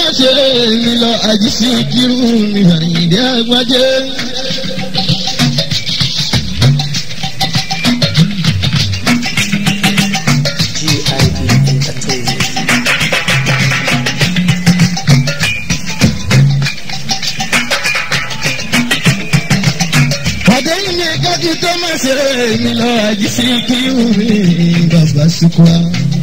má ṣe mi lọ àjíṣe kírun mi àyìndé àgbájé. GIB Entertainment. Ọ̀dẹ yìí ni kájí tó má ṣe mi lọ àjíṣe kírun mi bàbá sùkúrà.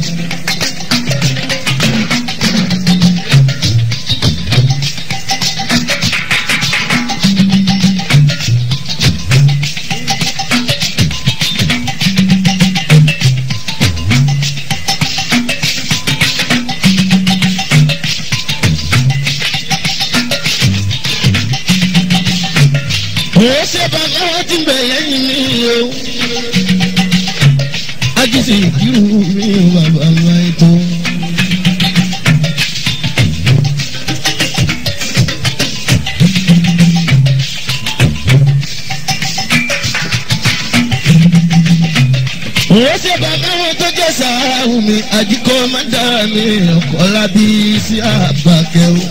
Òun ṣe bàbá wọn ti bẹ̀yẹ̀ yìí ní o. Ajíṣe ìkírù mi bàbá máa ń tó. Òun ṣe bàbá wọn tó jẹ́ sàáhùn mi, àjíkọ́ máa dá mi ọkọ̀ lábí sí àbàkẹ́ o.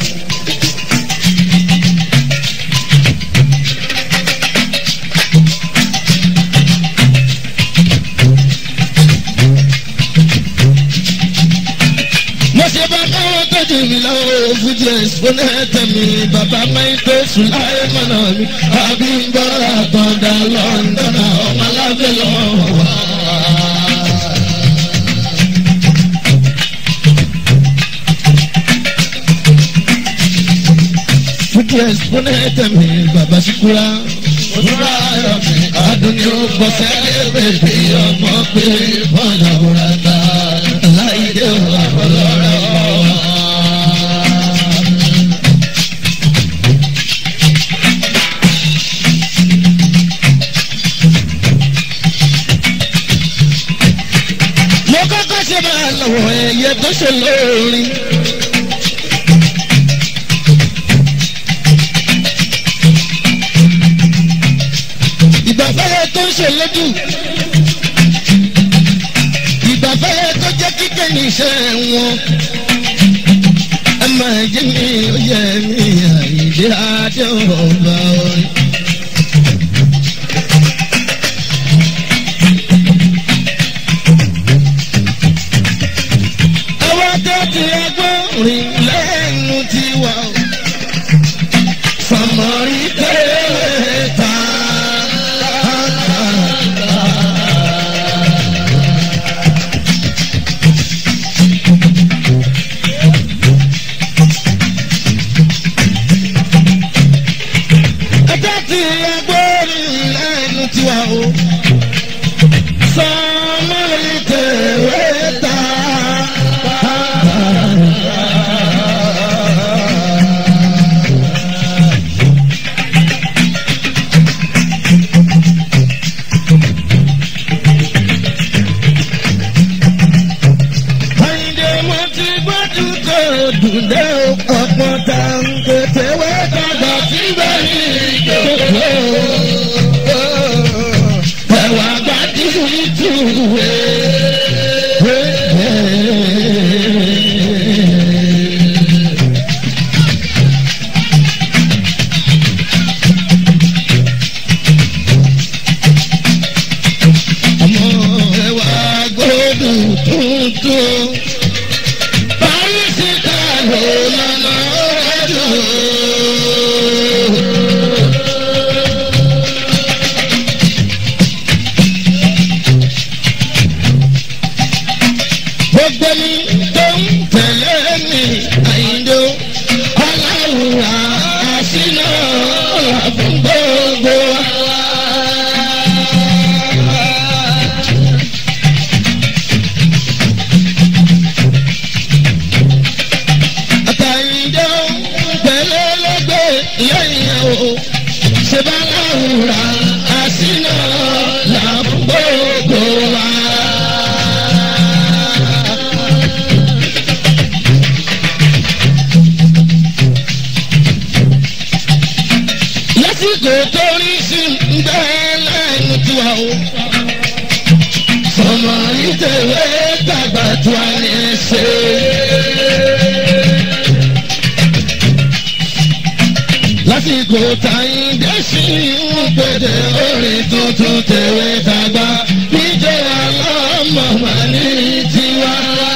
mo ṣe bá káwọn tọ́jú mi lọ́wọ́ fújì ẹ̀sìpọ́nẹ́tẹ̀ mi bàbá máa ń tó sùn láyé mọ́nà mi àbí ń bọ́ àtọ̀dá lọ́ńdọ̀nà ọmọ alábẹ́ lọ́wọ́ wá. fújì ẹ̀sìpọ́nẹ́tẹ̀ mi bàbá ṣíkúrá. Òdúrà ayọ̀ mi, adùn ni ó gbọ́ sẹ́lẹ̀ bèbè ọmọ pé bọ́ọ̀dà bọ̀rọ̀ ta láìdé ọ̀rọ̀ ọlọ́rọ̀. mo kọ́kọ́ ṣe máa lọ́wọ́ ẹyẹ tó ṣe lórí. ìgbàfẹ́yẹ tó ń ṣe lójú ìgbàfẹ́yẹ tó jẹ́ kíkẹ́ ní iṣẹ́ wọn. ẹ máa jẹ́ mi ó yẹ mi àìdí adé ọba orin. ẹwà tó ti ẹgbọ́n rìn lẹ́nu tiwa o. sọmọrí tẹ́lẹ̀ ta. ẹjẹ́ ti agbórí lẹ́nu tiwa o. sọmọlì tẹ̀wé ta. Àyìndé mo ti gbọ́dún tó dùn dé o. ọ̀pọ̀ tá ń tètè wé dàgbà síbẹ̀ ní ìjòkó. Ẹ̀wà gbàdúrà ìtúwé. Àmọ́ ẹ̀wà gbọ́dún tuntun. Báyìí sí ká ló lọ́nà ọ̀rẹ́dùn. gbogbo mi tó ń tẹ̀lé mi àyíndó aláwùrà àṣìná ọ̀là fún gbogbo wa. àtàyíndó tẹ̀lé lọ́gbẹ́ lẹ́yìn o ṣe bá aláwùrà àṣìná ọ̀là fún gbogbo wa. lásìkò tó rí sí ń bẹ́ lẹ́nu tiwa o. sọmọ ìtẹ̀wé dàgbà tó a ní ṣe. lásìkò táyìndé sí ń pèdè orin tuntun tèwé tàgbà níjọ aláàmọ mà ní tiwa.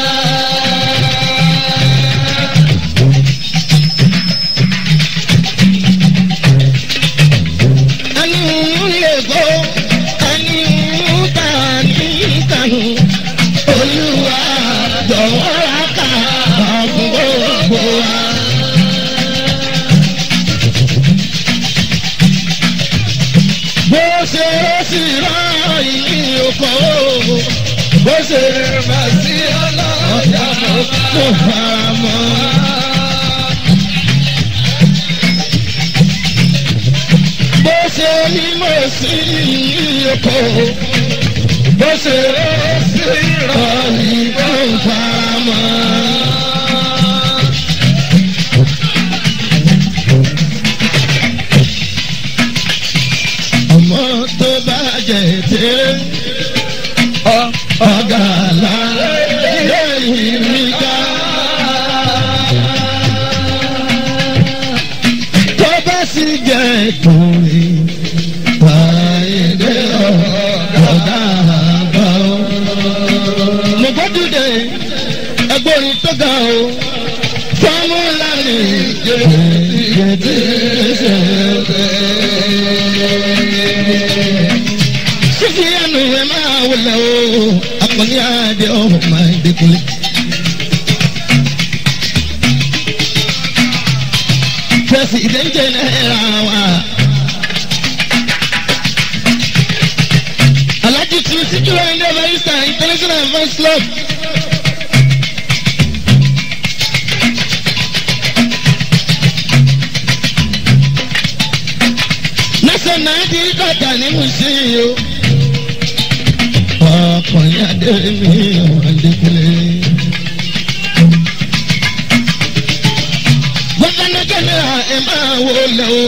ẹni ń lè kó ẹni ń ta ní kànú olúwa jọ̀wọ́ ra kà fún gbogbo wa. bó ṣe sì rán ìyìn oko bó ṣe bá sí ọlọ́jà mọ́ tó fara mọ́. bó ṣe ní mo sí ìyìn oko bó ṣe sì rán ìyìn tó fara mọ́. ọmọ tó bá jẹ tẹ́lẹ̀ ọ̀gá lára lẹ́yìn mi ká. tó bá sì jẹ torí àìdè ọ̀gá àgbà o. mo gbọ́dọ̀ dé ẹgbẹ́rin tó ga o fọ́múlà ní jẹ́jẹ́ ṣe Sísí ẹnu ẹ máa wọlé o, akọni adé ọmọ máa ń dékulé. Pẹ̀sìdẹ̀ntì náírà wa. Alhaji tí o sì jùlọ ní Evarista International Fans Club. National Dirikata ní Musin o. Ọkùnrin adé mi wọ́n dékulé. Gbọ́dọ̀nẹ́kẹ́lẹ́ à ẹ máa wọlé o.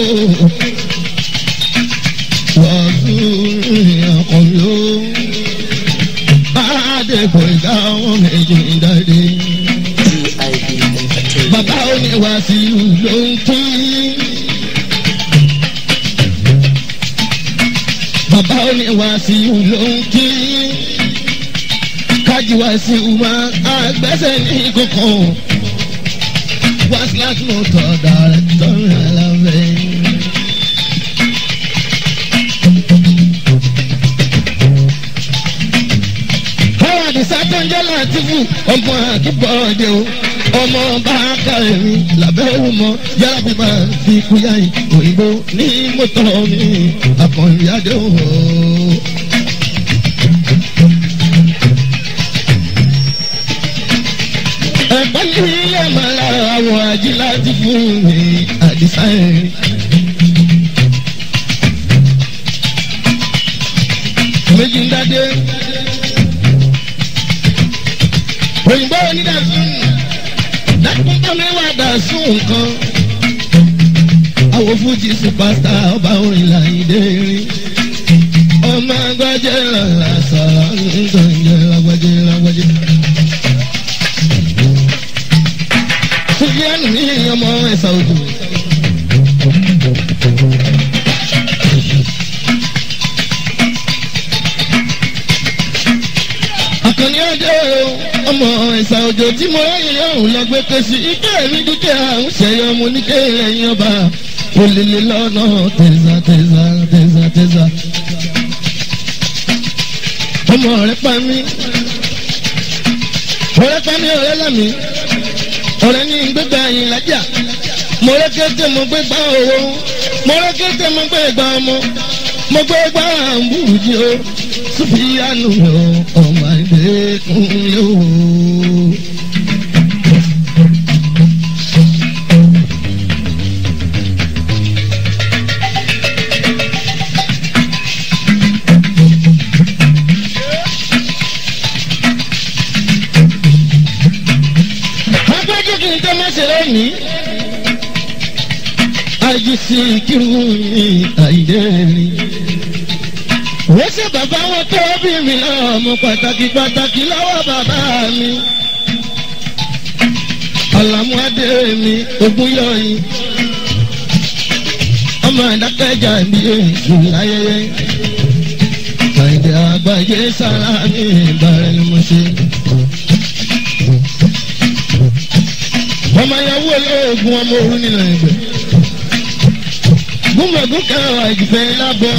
Wọ́n tún ọkùnrin o. Báàdé kò dá wọn méjì dáadé. TID Entertainment. Bàbá oníwàásù ló ń tún yín. bàbá oníwàásù ló ń kí kájíwàásù máa àgbẹ̀sẹ̀ ní kókó wàsílát mọ́tò dàrẹ́tọ̀ alábẹ́. káwọn àdìsá tó ń jẹ́ látìfù ọmọ àkíbọ̀dé o ọmọ bá kàrẹ̀ mi lábẹ́ òmọ yàrá bí máa fi kúyà yìí òyìnbó ní mọ́tò mi àkànlé adé òhò. ẹ̀pẹ́ ní ẹ̀mọ́ lára àwọn àjílá ti fún mi àdìsá ẹ̀. méjì ń dádé òyìnbó onídàásùn dákúntà mẹ́wàá dàásùn nǹkan àwọn fújì supasta ọba orin làyídé rí ọmọ agbájẹ lọ́la sọ̀rọ̀ nǹkan jẹ́ lágbájẹ lágbájẹ. Sùfíànù ní ọmọ ẹ̀sà òjò. Àkànní ọjọ́ ọmọ ẹ̀sà òjò tí mo ráyè ọ̀hún lọ gbé kẹ́sì. Ike mi dúkìá ń ṣẹ̀yọ mo ní kéèrè yín ọba. Olèlè lọ́nà tẹ̀sà tẹ̀sà tẹ̀sà tẹ̀sà. Ọmọ rẹ̀ pa mí. Ọ̀rẹ́ pa mí ọ̀rẹ́ lámì ọ̀rẹ́ ní gbégbá yín lájà mo rékété mo gbégbá owó mo rékété mo gbégbá ọmọ mo gbégbá àǹbùrùjì o sùfìyànù ọmọ ìdẹ́kùnlé o. agbájú kì í tẹ́ má ṣe lónìí. àjùsí kírun ní àìdẹ́rìn. wọ́n ṣe bàbá wọn tó bí mi náà ọmọ pàtàkì pàtàkì lọ́wọ́ bàbá mi. àlàmú adé mi ogún yọ̀yìn. ọmọ adákẹ́jà bí èṣù láyẹyẹ àìdè àgbáyé sára ní ìbára ni mo ṣe. ọmọ ìyàwó olóògùn ọmọ òru nílẹ̀ ẹgbẹ́ gúnmọ̀gún kẹwàá ìjìfẹ́ lábọ́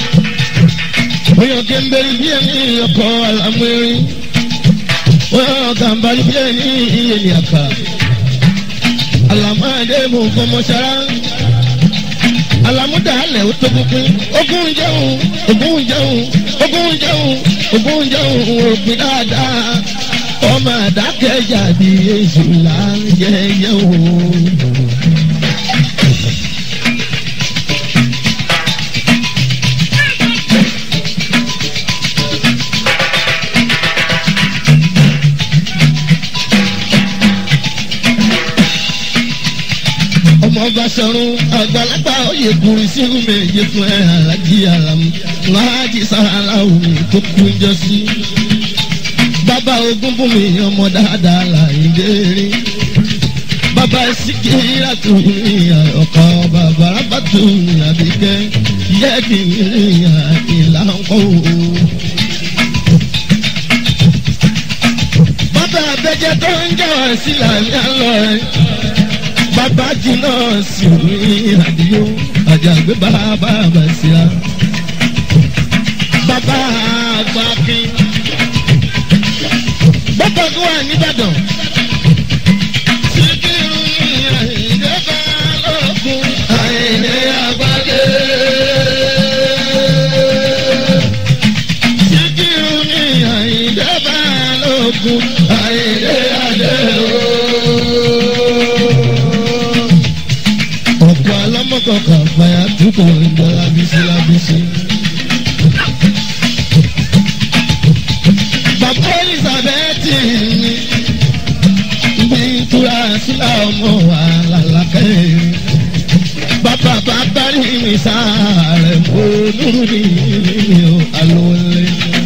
oyè kẹ́mbẹ́rì bí ẹni ọkọ̀ àlámúrin oyè kàmbárí bí ẹni ìyẹnì àkà àlàmáàdé mú fọmọsára àlàmúdà alẹ̀ ó tó pínpín ogún jẹun ogún jẹun ogún jẹun ogún jẹun òpin dáadáa ọmọ àdákẹ́jà bí èṣù là ń yẹyẹ o. ọmọ ọba sọrun àgbàlagbà oyè kùnrin sí méje fún ẹ alájí àlàmú láàjì sàrà omi tó kú jọ sí. bàbá ogun fún mi ọmọ dáadáa láìdé rí. bàbá síkírà tó ní ọkọ bàbá rábàtú ní àbíkẹ́ yẹ́dì ní ìlà ńkọ́ o. bàbá abẹ́jẹ́ tó ń jẹ́ wá sílẹ̀ ní àlọ́ rẹ̀ bàbá jìnnà sí àdìyó àjàgbé bàbá bàṣíà. bàbá àgbàkin bàbá tó wà nìbàdàn. síkírù ní àyìnlé balógun àyìnlé àgbàdé. síkírù ní àyìnlé balógun àyìnlé àdé ọ̀pọ̀ alámọ̀kọ̀kọ̀ àgbáyà túkọ̀ ìjọ lábísí lábísí. bàbá elizabeth ni bí tura sílá ọmọ wa làlákẹ́ bàbá bàbá rí mi sáré mo lóru ní mi ò alóolé.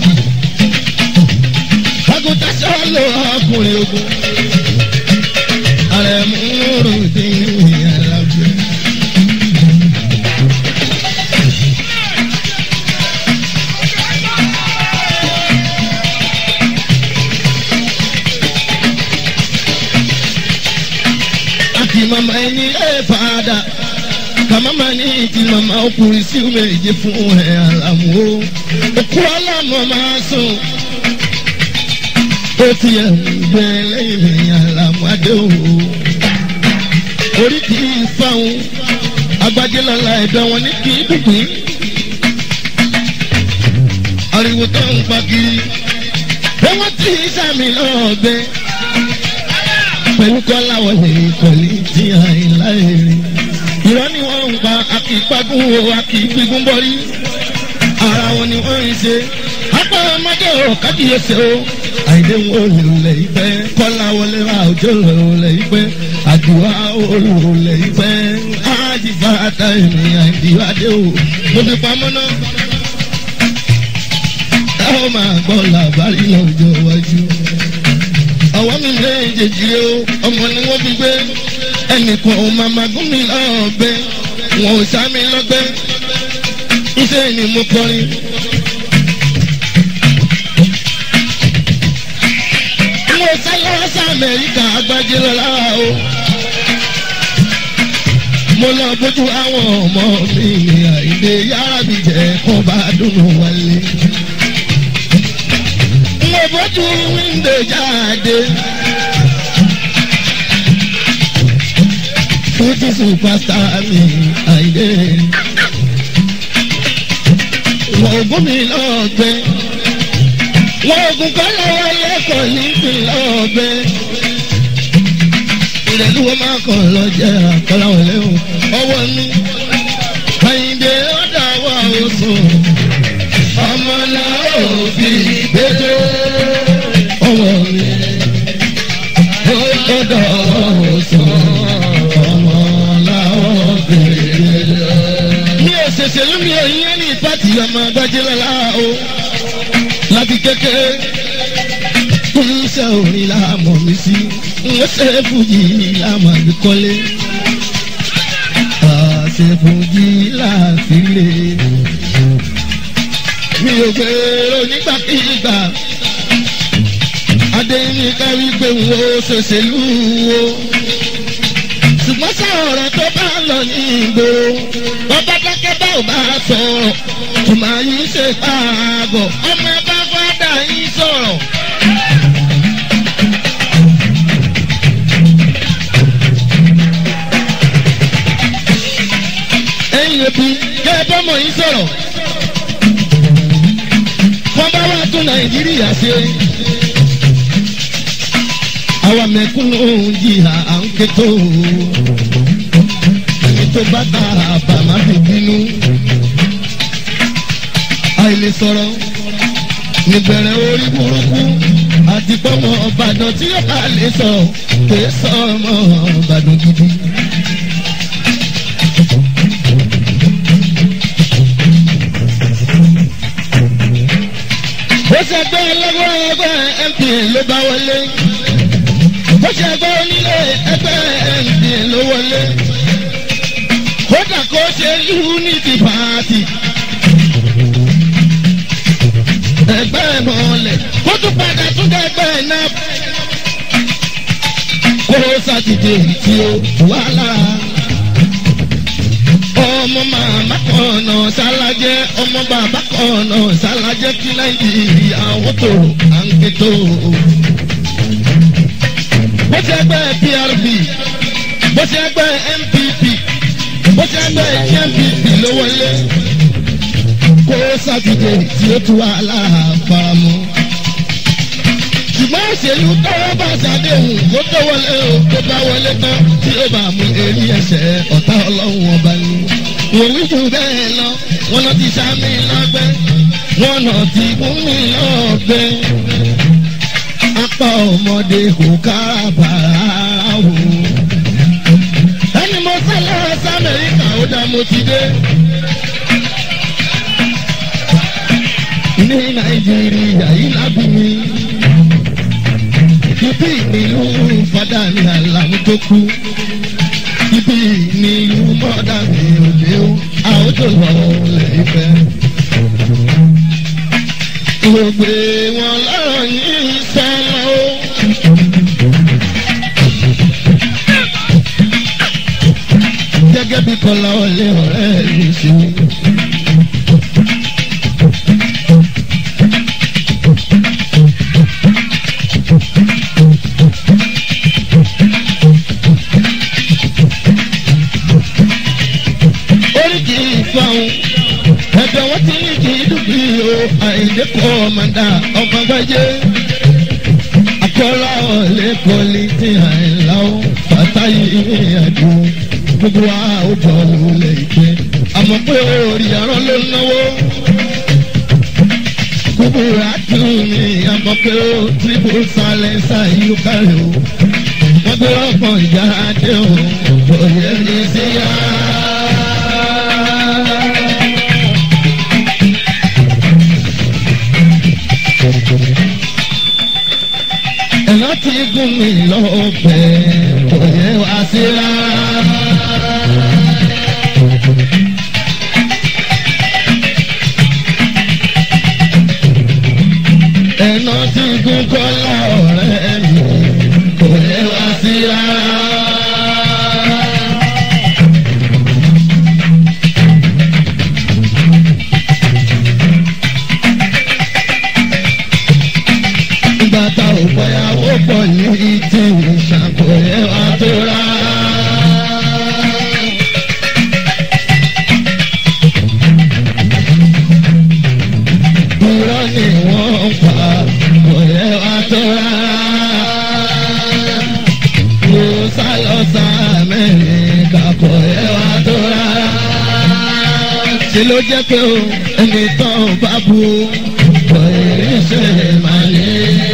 àgùntàn sọ́ọ́lù ọkùnrin ogun ààrẹ mú ròdì alábẹ́. àti màmá ẹni ẹ fàdà kàmáma ní ti màmá ọkùnrin sí méje fún ẹ àlàmú o òkú ọlọ́mọ máa sùn ó ti ẹ̀ ń gbẹ lẹ́yìn mi àlàmú adé o orí kì í fáwọn agbájẹ́lọ́la ẹ̀dọ́ wọn ní kì í dùgbìn ariwo tó ń pa kiri pé wọ́n ti sàmì lọ́ọ̀bẹ pẹ̀lú kọ́lá wọlé pẹ̀lú tí àìláyé rí irọ́ ni wọ́n ń pa akípagun o akígbígun bọ́rí ara wọn ni wọ́n ń ṣe apá ọmọdé o kákìyèsí o àìdè wọn ò lè lè ìfẹ́ kọ́lá wọlé wa òjò lè lè ìfẹ́ àdùá ò lè ìfẹ́ àdìfá ata ènìyàn ìdíwádé o mo fi pamọ́ náà ẹ ó máa gbọ́ làbárí lọ́jọ́ iwájú ọwọ́ mi méjèèjì o ọmọ ni wọ́n fi gbé ẹnìkan ò máa ma gún mi lọ́ọ̀bẹ wọn ò sá mi lọ́gbẹ́ iṣẹ́ ni mo kọrin. mo sá lọ́wọ́ sí amẹ́ríkà agbájé lọ́la o mo lọ bójú àwọn ọmọ mi àìdè yàrá mi jẹ́ kó bá dùnú wálé mo bójú wíńdò jáde. Fújì superstar mi àìdè. Wọ́n ògùn mi lọ́ọ̀gbẹ́. Wọ́n ògùn kọ́ lọ́wọ́ lẹ́kọ̀ọ́ nípìn lọ́ọ̀gbẹ́. Ìrẹ̀lú wọn máa kọ̀ lọ jẹ́ àkọ́láwọ̀ lẹ́hùn. Ọwọ́ mi. Àyìndé ọ̀dà wà ó sùn. Ọmọ náà ò fi gbẹ́jọ́. Ọwọ́ mi. Ó gbọ́dọ̀ ó sùn. Ọmọ náà ò fi gbẹ́jọ́. Mi ò ṣẹ̀ṣẹ̀ lómi ẹ̀yìn ẹni pàtì ọmọ agbájẹ́ lọ́la o. Láti kékeré. Iṣẹ́ orin la mọ̀ mí sí. N ó ṣe fújì la mọ̀ mí kọ́lé. ṣe fújì láàsílè. mi ò gbèrò nígbàkigbà adéyínká wípé n ò ṣòṣèlú o ṣùgbọ́n sá ọ̀rọ̀ tó bá lọ ní ìgboro bọ́bá dákẹ́ bá ò bá sọ̀rọ̀ tùmọ̀ yìí ṣe pààgọ́ ọmọ ẹ bá fọ́dà yìí sọ̀rọ̀. ẹ̀yin òbí kẹ́ ẹ bọ́mọ yìí sọ̀rọ̀ wọ́n bá wá tún nàìjíríà ṣe àwa mẹ̀kúnnù jìhà à ń ké tó ẹni tó bá ta àbàmà fi bínú àìlè sọ̀rọ̀ níbẹ̀rẹ̀ orí burúkú àti pọ́mọ ọ̀bàdàn tí yóò bá lè sọ kò sọ ọmọ ọ̀bàdàn gidi. ó ṣe ẹgbẹ́ ẹlẹ́gbẹ́ ẹgbẹ́ mp ló bá wọlé bó ṣe ẹgbẹ́ onílé ẹgbẹ́ mp ló wọlé kódà kó ṣe unity party ẹgbẹ́ mọ́lẹ̀ kó tún padà tún dé ẹgbẹ́ náà kó sátidé tí ó wà lára ọmọ màmá kan náà ṣàlàjẹ ọmọ bàbá kan náà ṣàlàjẹ kí nàìjíríà wọ́n tó à ń ké tó. bó ṣe ẹgbẹ́ prp bó ṣe ẹgbẹ́ npp bó ṣe ẹgbẹ́ npp ló wọlé kó sátidé tí ó tu wàhálà faramọ́. ṣùgbọ́n òṣèlú tọ́wọ́ bá ṣàdéhùn kó tó wọlé o tó bá wọlé tán tí ó bá mú eré ẹsẹ̀ ọ̀tá ọlọ́run ọba ni. wọ́n wí jù bẹ́ẹ̀ lọ wọ́n lọ ti sàmì lọ́gbẹ́ wọ́n nà ti gún mi lọ́gbẹ́. apá ọmọdé kò kára bàrà wò. ẹni mo sálọ sámẹ́ríkà ó dá mo ti dé. ní nàìjíríà yìí lábí mi ibi nílùú fada ní àlàmú tó kú ibi nílùú mọ́dà mi ò lé o àwọn tó lọ lè fẹ́. Gbogbo wọn lọ́rọ̀ yìí sọ́nà o. Gẹ́gẹ́ bí Kọ́lá ọ̀lẹ́ ọ̀rẹ́ mi ṣe. oríkì ìfọ̀hún ẹ̀dọ̀ wọ́n ti ní kí dùbí o àìdè kọ́mọ̀dà ọ̀gbọ̀ngbẹ́jẹ́ akọ́lá ọ̀lẹ́kọ̀ọ́lì tí àìlá ó fàtàyè ìrìnàjò gbogbo wa ó jọ lulẹ̀ ìgbẹ́ àmọ́ pé orí àrán ló ń náwó gbogbo àdùn mi àmọ́ pé ó tírípù sálẹ̀ sáyé ó kárí o wọ́n gbé ọ̀pọ̀ ìjà adé o kò yẹ ní sí yàrá. ẹ̀nà tí gún mi lọ́bẹ̀ kò yẹ wá sí rárá. ẹ̀nà tí gún kọ́lá ọ̀rẹ́ mi kò yẹ wá sí rárá. ìgbà tá ò gbọ́yàwó pọ̀ ní ìtì ìṣàkóyè wa tó rà. irọ́ ni wọ́n pa kòyè wa tó rà. mo sá lọ sá Amẹ́ríkà kòyè wa tó rà. ṣe ló jẹ́ pé o ẹni tán bá bu kòyè ṣe máa lé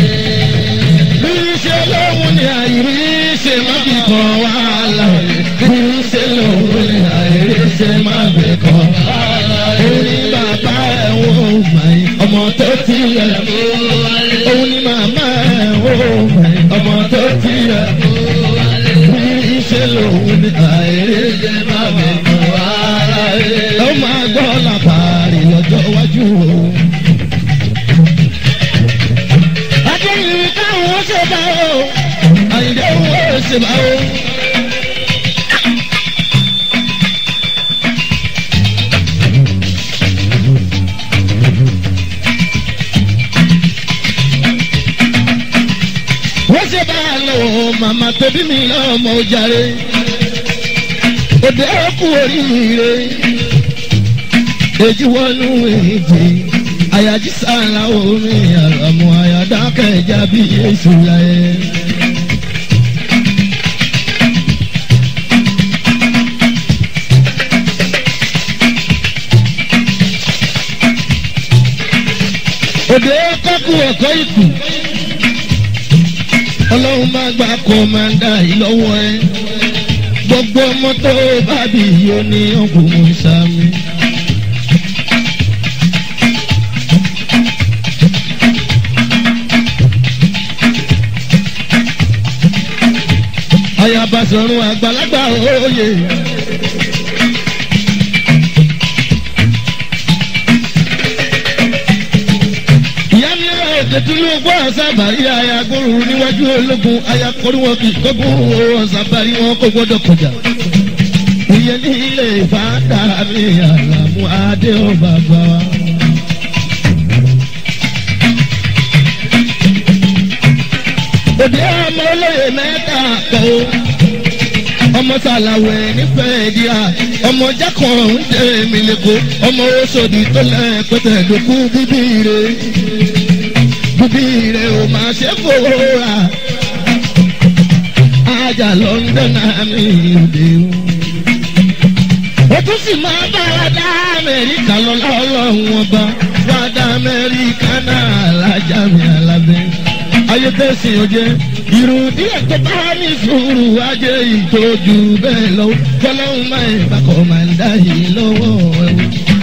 ṣe lóhun ni àìrí ṣe má fi kan wàhálà bí ṣe lóhun ni àìrí ṣe má fi kan wàhálà. orí bàbá ẹ̀ wò máyì ọmọ tó ti yẹ òun ni màmá ẹ̀ wò máyì ọmọ tó ti yẹ bí ṣe lóhun ni àìrí ṣe má fi kan wàhálà. àyìndé owó ṣèbá o. wọ́n ṣe bá a lọ màmá tóbi mi lọ́mọ ojàre òde ọkù oríire èjì wọnú èjì àyájí sára omi àràmù àyàdákẹ́jà bí èṣù láyé. òde kọ́kù ọ̀kọ́ ikù ọlọ́run máa gba kọ́mándà ìlọ́wọ́ ẹ gbogbo ọmọ tó bá bí yóò ní ọkùnrin sàmì. ayaba sọ̀rọ̀ àgbàlagbà òye. ìyá mi rà òkè tí ló gbọ́ àṣàbàrí ayagbóru níwájú ológun ayakọ̀rí wọn kì í kókó ọ̀ṣàbàrí wọn kò gbọ́dọ̀ kọjá. ìyẹn ní ilé ìfàdà mi àlàmú adé ọba gbà wá. òde ọmọ olóyè mẹ́ta kọ́ o ọmọ sàlàwẹ̀ nífẹ̀ẹ́ díà ọmọ jákàn ń tẹ̀ mí lẹ́kọ̀ọ́ ọmọ oṣòdì tó lẹ́ pẹ́tẹ́ lókù bíbí rẹ̀ bíbí rẹ̀ ò máa ṣe fòrà ajá london àmì òde o. ó tún sì máa bá wa dá amẹ́ríkà lọ́lá ọlọ́run ọba wa dá amẹ́ríkà náà lájà mi alábẹ́ ayé tẹ̀sí ọjẹ́ irun díẹ̀ tó bá ní sùúrù ajé ìtọ́jú bẹ́ẹ̀ lọ fọlọ́hún máa ń bàkọ́ máa ń dá yìí lọ́wọ́ ẹ̀wọ̀.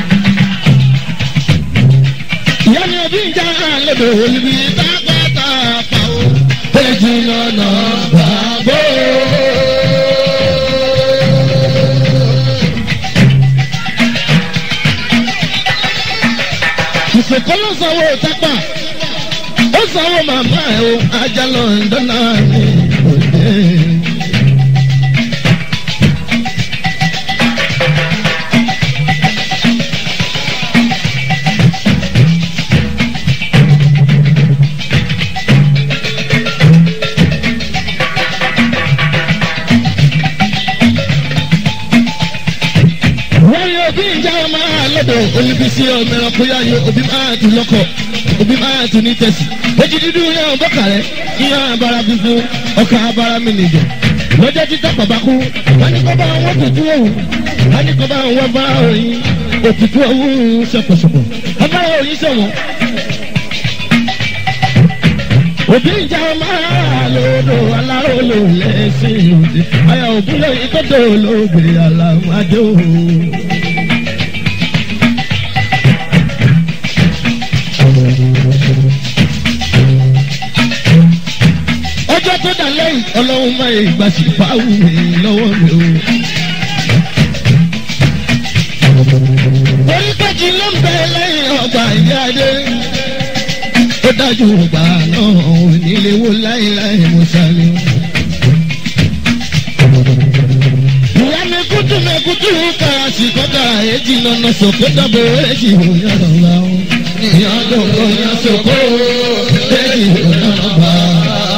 ìyá mi ò bí ń já lọ́dọ̀ olùbí tápátá pa ó. péjì lọ́nà bàbá ìfẹ̀kọ́ ló sanwó tápà ó sanwó màmá ẹ̀ o ajá lọ ǹdọ́nà mi òde. wọ́n yóò bí ìjà ọmọ alọ́dọ̀ olùbísí ọmọ ẹranko yá yóò òbí máa tún lọ́kọ̀ òbí máa tún ní tẹ̀sí. èjì dúdú yẹn ò bọ́kàrẹ́ ìyá abara fífún ọkà abara mi nìjọ. lọ́jọ́ títà bàbá kú wọ́n ní kọ́ bá wọn tutù òwú wọ́n ní kọ́ bá wọn bá òyìn òtútù òwú ṣọ̀pọ̀ṣọ̀pọ̀ abára òyìn sọ̀wọ́n. òbí ìjà ọmọ alọ́dọ̀ aláró lẹ́sìn òde àyà òbúlẹ̀ ìkọ́dọ̀ olóògbé aláwájọ́ ọjọ́ tó dà lẹ́yìn ọlọ́run máa yẹ ìgbà sí fáwọn mi lọ́wọ́ mi o. orí kejì ló ń bẹ lẹ́yìn ọgbà ìyáde ó dájú ọgbà náà onílé wo láéláé mo sáré. ìyá mi kútu mi kútu ká àsìkọ́kà èjì lọ́nà sọ̀kò dábò èjì òyìnbó bá wọn. ìyá lọ́kọ̀ yẹn sọ̀kò èjì òyìnbó bá wọn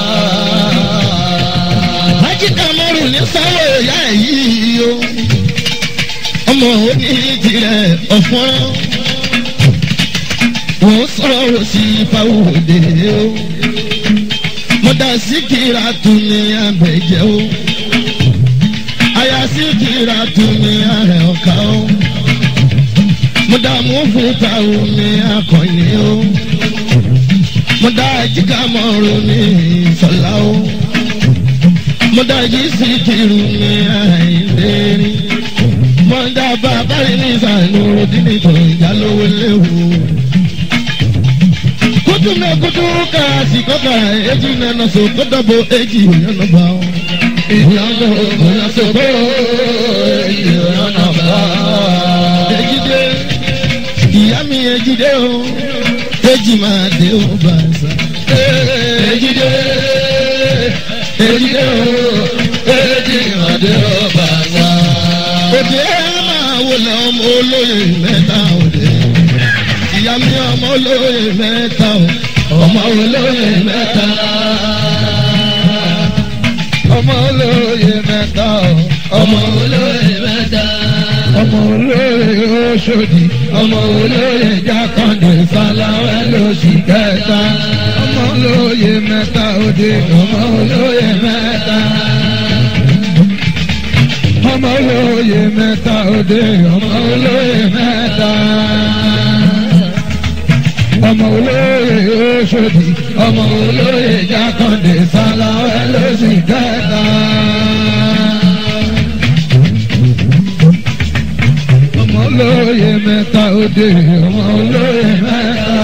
hajj kamaru ní sáwọ ìyá ẹ yìí o ọmọ òní tirẹ̀ ọ̀fọ́n wọ́n sọ̀rọ̀ sí fáwọ́dé o mọ̀dà síkìrà tún ní abẹ́jẹ́ o àyà síkìrà tún ní ààrẹ ọ̀ka o mọ̀dà mọ́fúta omi akọ̀yìn o mọ̀dà jíkàmọ́rù ní sọ̀lá o mọ̀dájí sí kiri ní àìlérí. mọ̀dá bàbá rí ní ìsàlù òdìní tó ìjà lówó léwu. kútu mi kútu ká àsìkò ká èjì nana so kó dọ̀bọ̀ èjì ìyànà bá wọn. ìyànà òyà so kó èjì ìyànà bá. èjì dé ìyá mi èjì dé o èjì máa dé o bá a sá. èjì dé èjì dé o èjì ìmàdé ọba wa. òde máa wọlé ọmọ olóyè mẹ́ta òde ìyá mi ọmọ olóyè mẹ́ta o ọmọ olóyè mẹ́ta ọmọ olóyè mẹ́ta o ọmọ olóyè mẹ́ta ọmọ olóyè oṣòdì ọmọ olóyè jákàndé fàlàwẹ lóṣì kẹta ọmọ olóyè mẹ́ta òde ọmọ olóyè mẹ́ta ọmọ olóyè mẹ́ta òde ọmọ olóyè mẹ́ta ọmọ olóyè oṣòdì ọmọ olóyè jákàndé fàlàwẹ lóṣì kẹta. ọmọ olóyè mẹ́ta òde ọmọ olóyè mẹ́ta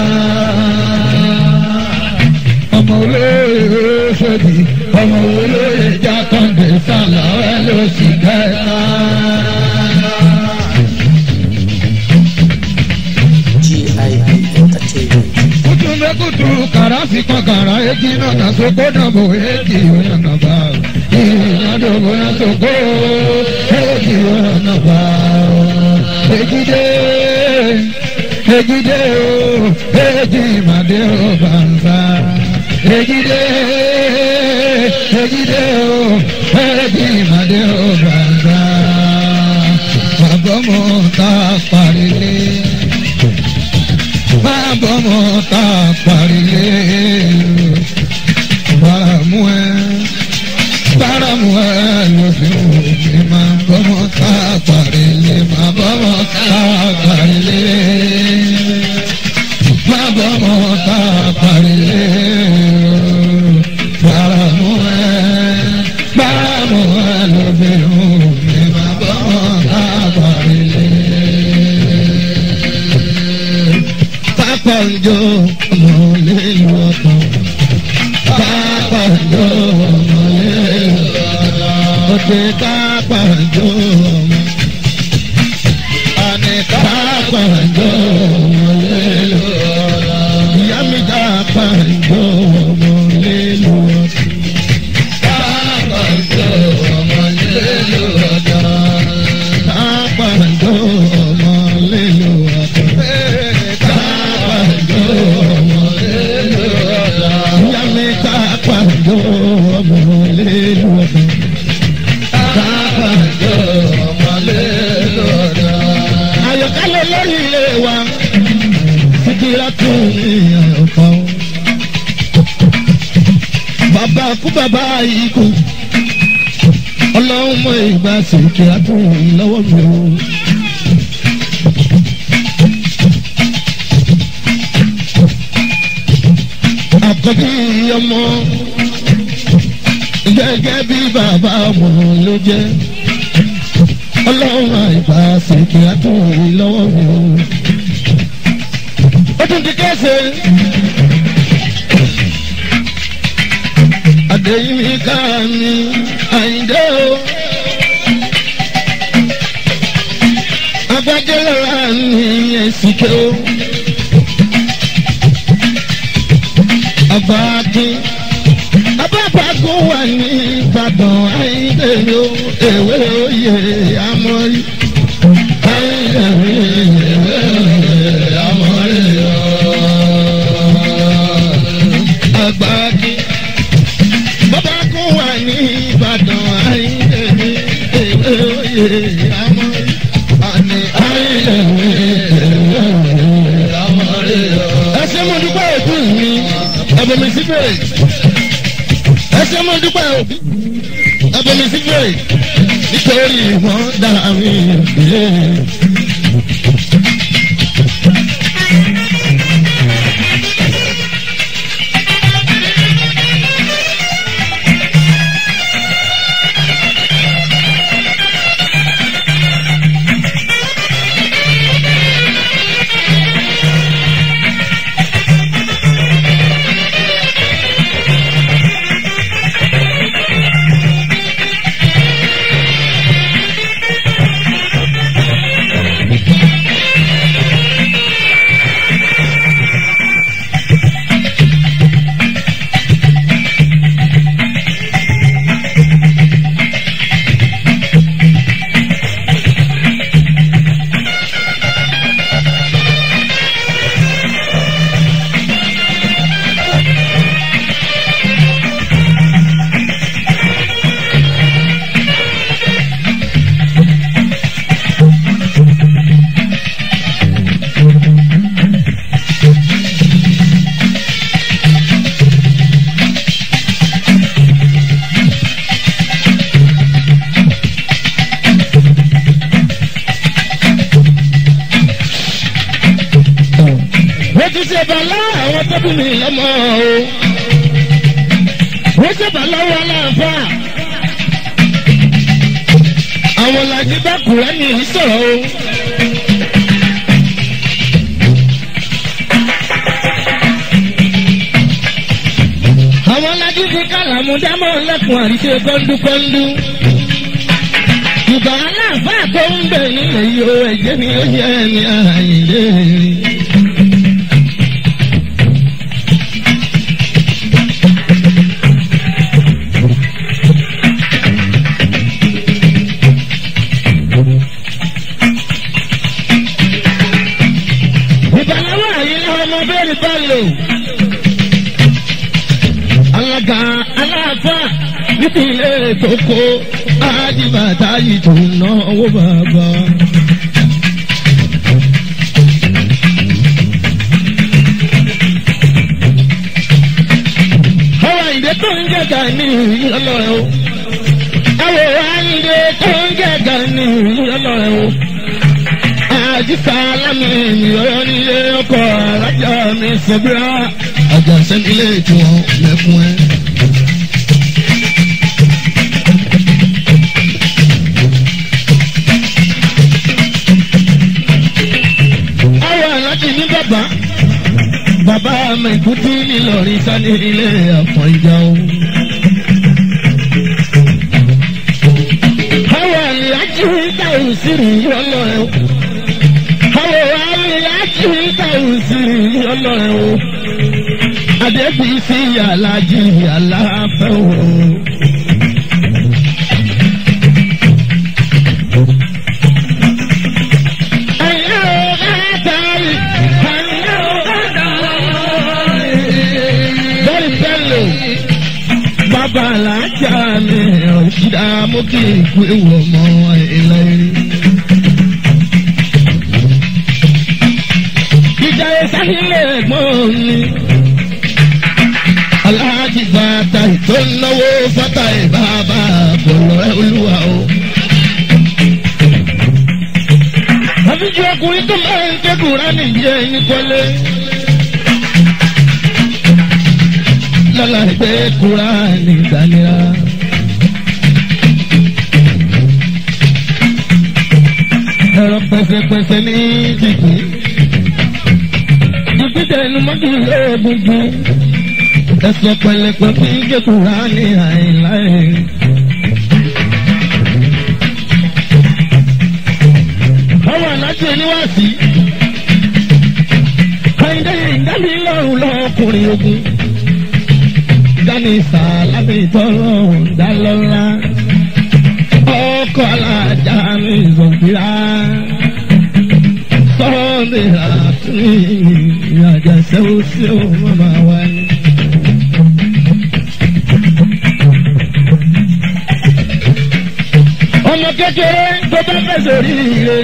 ọmọ olóyè oṣòdì ọmọ olóyè jákàndé fàlàwẹ lóṣì kẹta. GIB Entertainment. kutume kutu karasi kwa kara eki nana soko nabo eki oyana ba iyado boya soko eki oyana ba ejide ejide o eji made o banza ejide ejide o eji made o banza babomo ta parile bábọ̀mọ̀ tá a parílé báramú ẹ báramú ẹ ló fi wù mí máa bọ́mọ̀ tá a parílé máa bọ́mọ̀ tá a parílé máa bọ́mọ̀ tá a parílé báramú ẹ báramú ẹ ló fi wù mí máa bọ́mọ̀ tá a parílé pápánjọ ọmọlélu ọkàn pápánjọ ọmọlélu ọkàn òde pápánjọ ọmọ àní pápánjọ ọmọlélu ọkàn ìyá mi pápánjọ ọmọlélu ọkàn pápánjọ ọmọlélu ọkàn pápánjọ ọmọlélu ọkàn. Kápájọ ọmọ lélu ọdún. Kápájọ ọmọ lélu ọdún. Àyọ̀kálẹ̀ lórí ilé wa, Síkírá tún ní àyọ̀kọ́. Bàbá kú bàbá ikú. Ọlọ́run mọ ìgbà Síkírá tún lọ́wọ́ mi o. àkọ́bí ọmọ gẹ́gẹ́ bí bàbá ọmọ ló jẹ́ ọlọ́run àìbá ṣèkì àtúnwì lọ́wọ́ mi o. ó tún ti kẹ́sẹ̀. àdéhìn mi ká mi àyíndé o. agbájẹ́ lọ́la ní ẹ̀sìnkẹ́ o. abáàkín abáàbàgún wà ní ìbàdàn àìlèyò èwe oyè amọ̀rí àìlèyò èwe oyè amọ̀rí abáàkín babagún wà ní ìbàdàn àìlèyò èwe oyè amọ̀rí àní àìlèyò èwe oyè amọ̀rí. ẹ ṣe mo dúpẹ́ òkú mi ẹbùnmi sí fèrè ẹ ṣe mo dúpẹ́ òbí ẹbùnmi sí fèrè nítorí wọn dá mi ìdílé. bí mi lọ́mọ o. wọ́n sábà lọ́wọ́ aláǹfà. àwọn làjí bá kúrẹ́ ní ìsọ̀rọ̀ o. àwọn làjí fi kálàmù dámọ̀ lẹ́kùn àríṣe kọ́ńdúkọ́ńdú. ìgbà aláǹfà tó ń bẹ̀ nílẹ̀ yìí o ẹ̀jẹ̀ ni ó yẹ ẹni àyìnlé rí. ìbàláwọ̀ àyílá ọmọ bẹ́ẹ̀ni bá lò. alága aláàfà nípìnlẹ̀ tó kó ájìbàtà yìí tó náwó bàbá. àwọn ìdè tó ń jẹ̀gà ní ìlọ́lọ́rẹ̀ o. àwọn ìdè tó ń jẹ̀gà ní ìlọ́lọ́rẹ̀ o àjíṣà lámì ìyọ̀yọ́ nílé ọkọ̀ alájà mi sọ̀bíra. ọjà sẹ́ńtílẹ̀ tí wọ́n lẹ́kùn ẹ́. àwọn alájì ní bàbá bàbá mi kútú nílọrin sani ilé ọ̀pọ̀ ìjà o. àwọn alájì táwọn sì rí ọlọ́run àwọn aláàjì táwọn sì rí ọlọ́run o. Adébísí aláàjì aláfẹ́ o. Ayé o látàrí, ayé o látàrí. Bẹ́ẹ̀ni bẹ́ẹ̀ni o, bàbá alájà mi ọ̀ṣìdá mú kí n kú ewu ọmọ ìlọrin. ìjà ìsáhílẹ̀ ẹ̀gbọ́n mi. aláàjì bàtà tó ń náwó fata ìbábà bọ̀lọ̀ ẹ̀ olúwa o. àfijọ́ ọkùnrin tó máa ń kẹ́kọ̀ọ́ rání jẹ́ ẹni kọ́lé. lọ́la ìgbẹ́ kura ní ìdánira. ẹ̀rọ pẹ̀sẹ̀pẹ̀sẹ̀ ní dìgbì ìpínlẹ̀ inú mọ́tò lóògùn ju ẹ̀sọ́ pẹ̀lẹ́pẹ̀ fún ìjẹ́kùrá ní àìláì. àwọn àlájì oníwàásí kàìndé ìdámi lọ́rùn lọ́kùnrin ogun dání sàlámì tọrọ dálọ́lá ọkọ̀ alájà mi zọ̀gbìrá sọ́ọ̀lì àtúnyì ìyàjà sẹ́wọ́ sí ò màmá wa ni. ọmọ kékeré tó bá fẹsẹ̀ rí ire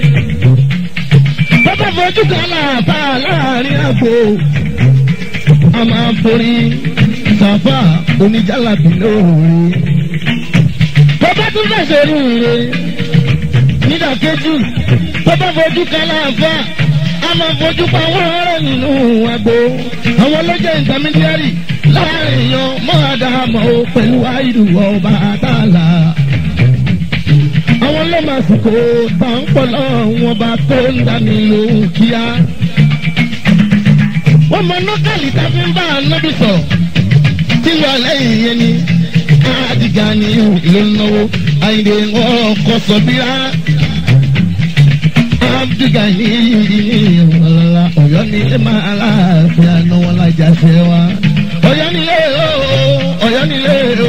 tó bá fojú kan láàbà láàrin àgbo a máa forí sàfà oníjàlábì lóore tó bá tún fẹsẹ̀ rí ire nídàkejì bàbá fojú kàlàfà a máa fojú pa wọ́n rẹ̀ nínú agbo àwọn ọlọ́jà intermediary láàrin yan máa dá mọ́ o pẹ̀lú àìdùwọ̀ ọba àtàlà. àwọn ló máa sùkò bá ń pọ̀ lọ́wọ́n bá tó ń dání lóhùn kíá. wọ́n mọ nọ́kàlì tá a fi ń bá a nọ́bì sọ̀ tí wọ́n lẹ́yìn yẹn ni àdìgá ni ìlú náwó àyìnbó wọn kọ sọ bíra abdulga ní ìrọ̀lá ọ̀yọ́ nílé máa láàfin àná wọn lájà ṣe wa. ọ̀yọ́ nílé o ọ̀yọ́ nílé o.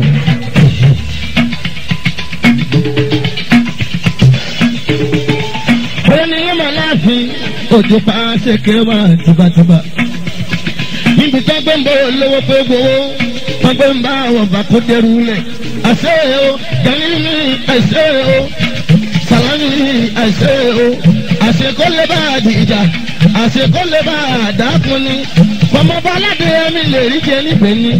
ọ̀yọ́ nílé máa láàfin òjò pa ṣèké wá tìbàtìbà. níbi tó gbé ń bọ̀ lówó pé gbowó wọ́n gbé ń bá àwọn bàkó dẹrù lẹ̀. àṣẹ o gàlílì àṣẹ o salami àṣẹ o àṣekó lè bá àdìjà àṣekó lè bá àdákun ni fọmọba aládé ẹmí lè rí jẹ níbẹ̀ ni.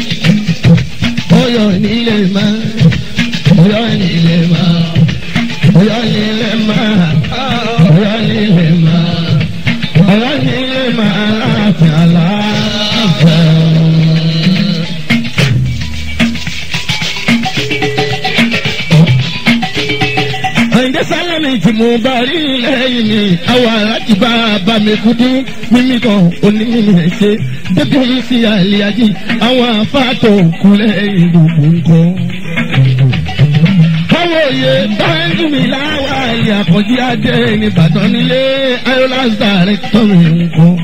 Ọ̀yọ́ nílé má Ọ̀yọ́ nílé má Ọ̀yọ́ nílé má Ọ̀yọ́ nílé má Ọ̀yọ́ nílé má aláàfin aláà. sálámì tí mo bá rí lẹ́yìn mi àwọn aláàjì bá bá mi kú dín mímí kan onímìmí ẹ̀ ṣe débi sí àlìyájì àwọn afáàtò kú lẹ́yìn gbogbo nǹkan. àwọn òye báńkì mi láwà àlè àkànjí adé ní Ìbàdàn nílé ayọ́lás dàrẹ́tọ̀ mi nǹkan.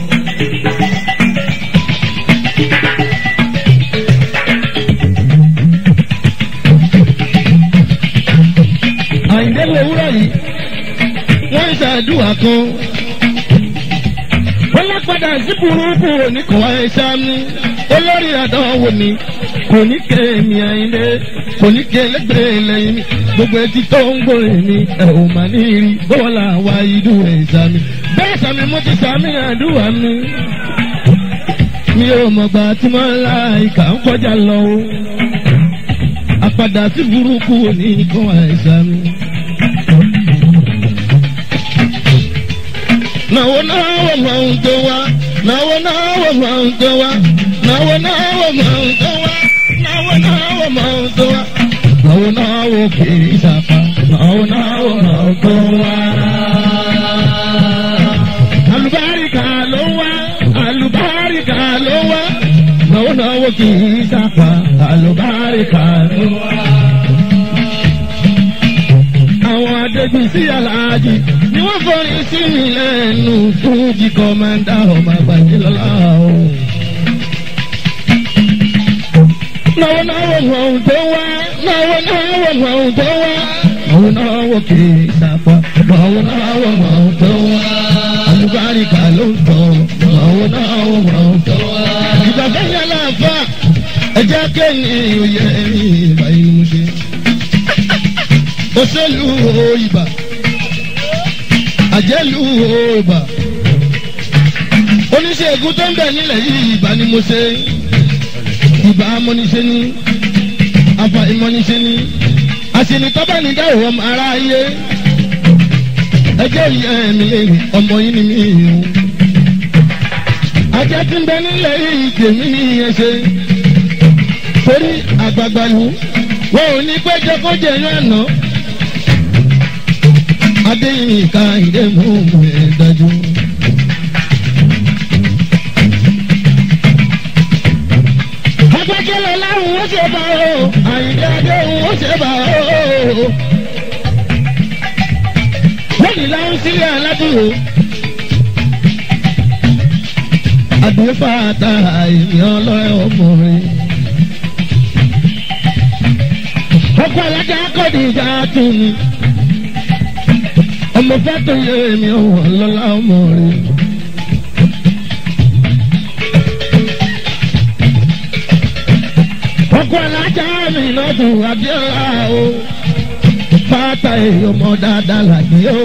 àyìndé lówúrọ̀ yìí wọ́n ń ṣàdúrà kan. wọ́n lápadà sí burúkú oníkan wáyé sáámi olórí àdánwò ni kò ní ké mi àyìndé kò ní ké lẹ́gbẹ̀ẹ́ lẹ́yìn mi gbogbo etí tó ń gbòòrè mi ẹ̀ ò mà ní rí bọ́ọ̀lù àwa ìdú ẹ̀ sáámi bẹ́ẹ̀ sàmì mo ti sàmì àdúrà mi. mi ò mọ̀gbà tí mo ń la ìkà ń kọjá lọ o àpadà sí burúkú oníkan wáyé sáámi. Nawo nawo maundo wa, nawo nawo maundo wa, nawo nawo maundo wa, nawo nawo maundo wa, nawo nawo kisapa, nawo nawo maundo wa. Alubarika ló wá, alubarika ló wá, nawo nawo kisapa, alubarika ló wá. Àwọn adégun sí aláàjì ni wọ́n fọrin sí mi lẹ́nu fújì kọ́mándà ọmọ àgbàjẹ́ lọ́la o. Náwó náwó mọ̀ọ́hún tó wá, náwó náwó mọ̀ọ́hún tó wá. Náwó náwó kìí sápá, náwó náwó mọ̀ọ́hún tó wá. Àlùbáríkà ló ń tọ̀, náwó náwó mọ̀ọ́hún tó wá. Ìgbàgbọ́ yẹn láǹfà, ẹ jẹ́ kéyìn òye mi ìbáyé mú ṣe. Òṣèlú ìbà àjẹlù òòbà oníṣègùn tó ń bẹ nílẹ̀ yìí ìbá ni mo ṣe ìbá amọ́niṣe ní afa ìmọ̀niṣe ní àṣìnìtọ́bà ní dáhùn ọmọ ara ayé ẹjẹ́ ìyá mi léèrè ọmọ yìí ni mí o ajẹ́ tí ń bẹ nílẹ̀ yìí tèmi nìyẹn ṣe torí àgbàgbà lù wọn ò ní péjọ kó jẹ yín àná adéyínká ìdẹ́mú ẹ̀ dájú. agbájẹ́lẹ̀ láwùn ó ṣe bá o àyíké adéhùn ó ṣe bá o. wọ́n ní láwọn sílẹ̀ aládùúgbò. àdúfà ta ìmì ọlọ́rẹ́ ọmọrin. ọkọ̀ alájà kọ́dìjà tún ni ọmọ fẹ́tò yé mi ọ̀wọ́ lọ́la ọmọ rẹ̀. ọkọ alájà mi lọ́dún abiola o fata èyí ọmọ dáadáa làgbé o.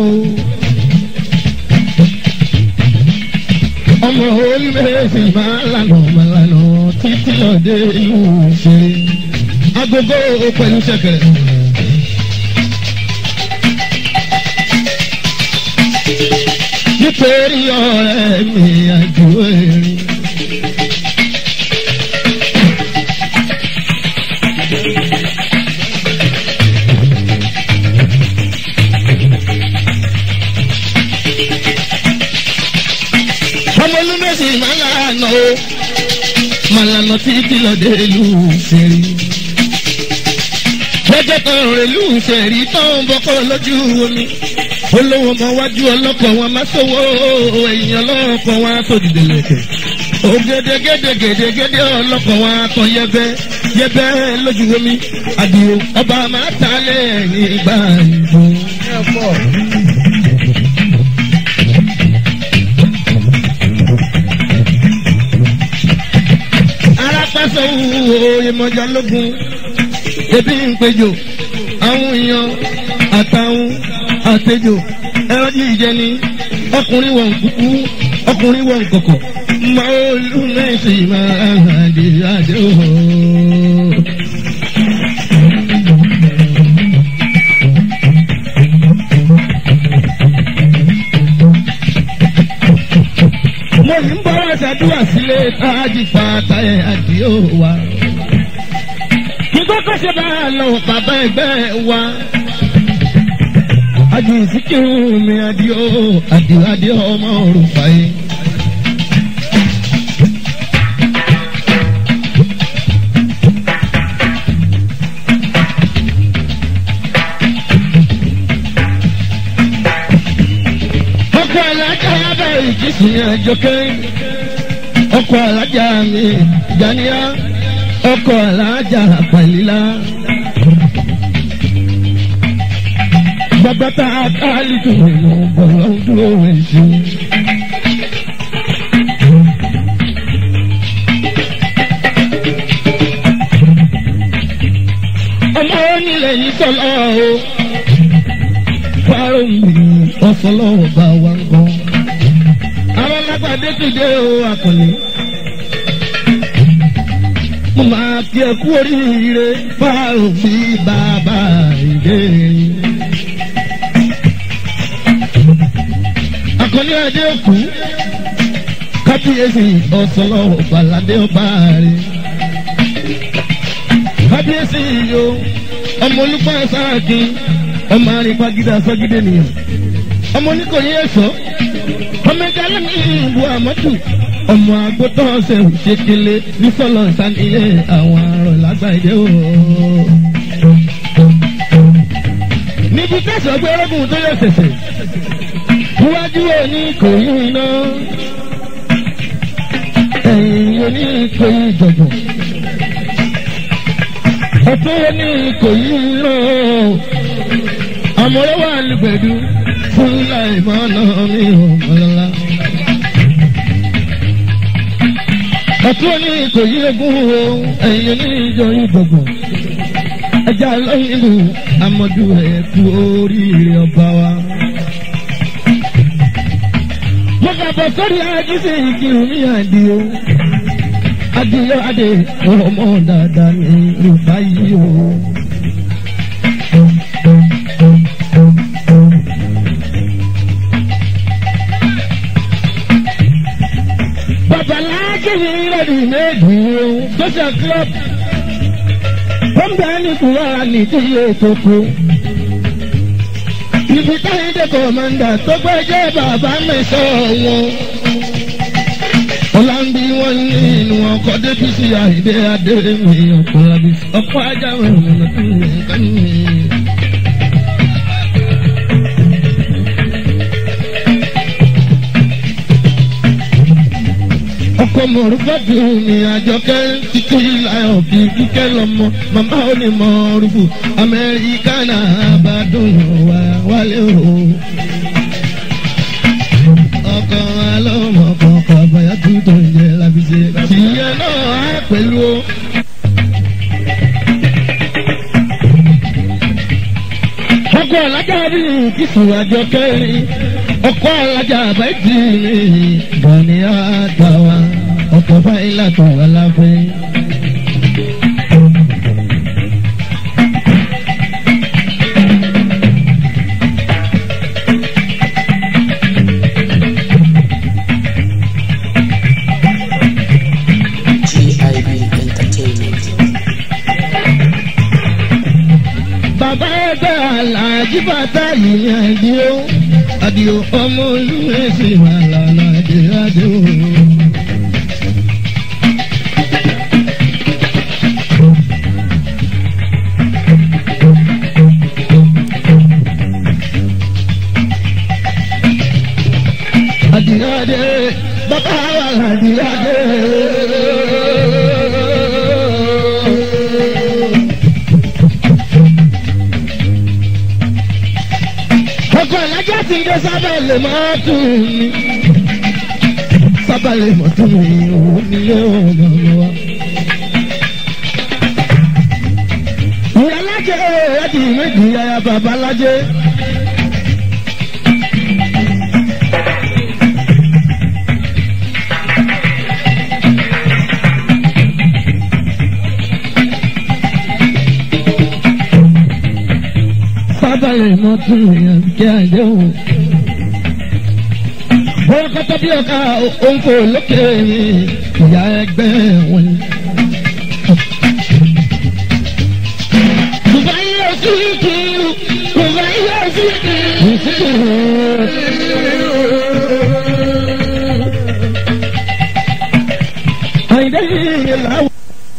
ọmọ olùmẹ̀sì máa lànà máa lànà títí lọ́dẹ ìlú ṣeré agogo pẹ̀lú ṣẹ̀kẹ̀rẹ̀. nítorí ọ̀rẹ́ mi àjò erin. ọmọ olúmẹ̀sì máa ń lànà o máa lànà títí lọ́dẹ ìlú ṣẹ̀rí. lọ́jọ́ kan rẹ̀ lù ṣẹ̀rí tán bọ́kọ́ lójú omi olówó ọmọ wájú ọlọ́kọ̀ wọn máa sọ́wọ́ ẹ̀yìn ọlọ́kọ̀ wọn á tó dìde lẹ̀kẹ̀. ògèdègèdègèdègèdè ọlọ́kọ̀ wọn á tán yẹbẹ́ yẹbẹ́ lójú omi àdìo ọba máa ta lẹ́yìn ìgbà ìbò. arápásọ̀ wúwo ìmọ̀jà lógun ebi ń péjọ àwọn èèyàn àtàwọn àtẹjọ ẹran jíjẹ ni ọkùnrin wọn kúkú ọkùnrin wọn kọkọ máa olú mẹsì máa hàn dé adé o. mo ní bọ́ wá ṣàdúrà sílé táàjì pátá ẹ̀ àdìo wa. kí kọ́kọ́ ṣe bá a lọ bàbá ẹgbẹ́ wa Àjì ìsìnkìrù mi adìo adìo adìo ọmọ òrùka yìí. ọkọ̀ alájà abẹ́ ìjísìn àjọkẹ́ ọkọ̀ alájà mi jàníyá ọkọ̀ alájà pàlílà. bàbá tá a ká lìtò nínú bọ̀lọ́ dúró ẹ̀sìn. ọmọ onílẹ̀ yìí sọ̀lọ́ o fáró mi ọ̀fọlọ́wọ́ bá wa ń gbọ́. àwọn alágbàdé ti dé o àkànní. mo máa kí ẹ kú oríire fáró mi bàbá ìdè. àkànní adé kú kábíyèsí ọ̀fọlọ́wọ́ baládé ọba rẹ̀. kábíyèsí yìí o ọmọ olùkọ́ ẹ̀ sáà kí ọmọ arìnrìn gidi asọ́gídé nìyẹn ọmọ oníkòyí ẹ̀sọ́ ọmọ ẹja lẹ́nu ìbú àmọ́tù ọmọ agbótọ́ ọ̀sẹ̀ òṣèkele ní sọ́lọ̀ ìsàníyẹ àwọn arọ̀ lágbàdé o. níbi tẹ̀sán gbé ogun tó yọ sẹ̀sẹ̀ iwájú oníkòyí iná ẹ̀yìn oníkòyí jọ̀gbọ̀n ọ̀tún oníkòyí iná àmọ́ wà lùgbẹ̀dù fún láìmọ́ náà mi ò mọ̀lá. ọ̀tún ní ìkòyí egún o ẹ̀yìn ní ìjọ ìgbọ̀gbọ̀n. ẹja lọ́yìnbó amọ̀dù ẹ̀kú oríire ọba wa. mo gbàgbọ́ sórí ajísí ìkírun ní àdìo. adìyọ adé ọmọ dáadáa ní rúbáyé o. babaláàjì ní rẹ̀dì méjì o social club wọ́n bẹ̀rẹ̀ ní kúrọ́ra ní ìdíyẹ ètòkù. ibi táyé dé kọ̀mọ́ndà tó gbẹ́jẹ́ bàbá mẹ́sọ̀ wọn. ọ̀làǹbí wọn ní inú ọkọ̀ débísí àìdé adé mi ọ̀pọ̀ àbí ọ̀pọ̀ ajá wọn nǹkan mi. ọkọ mọ̀rúfọ́dù ní àjọkẹ́ títí láyọ̀ bí kíkẹ́ lọ́mọ màmá ò ní mọ̀rúfù amẹ́ríkà náà bá dùn wá wálé o. ọkọ alọ́mọ kọ̀ọ̀kan bàyá tuntun ń jẹ lábíṣe tìyẹ náà á pẹ̀lú o. ọkọ alájà rí kìsùn àjọkẹ́ rí ọkọ alájà bẹ́ẹ̀dì rí gani àtàwà ọkọ báyìí látọ̀ wà láfẹ́. GIB Entertainment. bàbá ẹgbẹ́ aláàjì bàtà yìí ní àdìo àdìo ọmọ olúwẹ̀sì wà lọ́nà àdìo. Àdìyàdé bàbá wà àdìyàdé. ọkọ ìlàjà ti ń dé sábẹ́ lè máa tún mi. sábà lè mọ̀ tún mi òun ni yóò gbọ̀ngàn wa. ìyálájẹ ẹ̀ẹ́dì méjì yàyà bàbá lájẹ. sábà lè mọ̀ tún èèyàn kí àdéhùn. wọ́n kọ́tọ́ bí ọ̀ka òǹkò lókè mi ìyá ẹgbẹ́ wọn. Dubai yóò sí kiri, Dubai yóò sí kiri. Àyìndé yìí làwọn.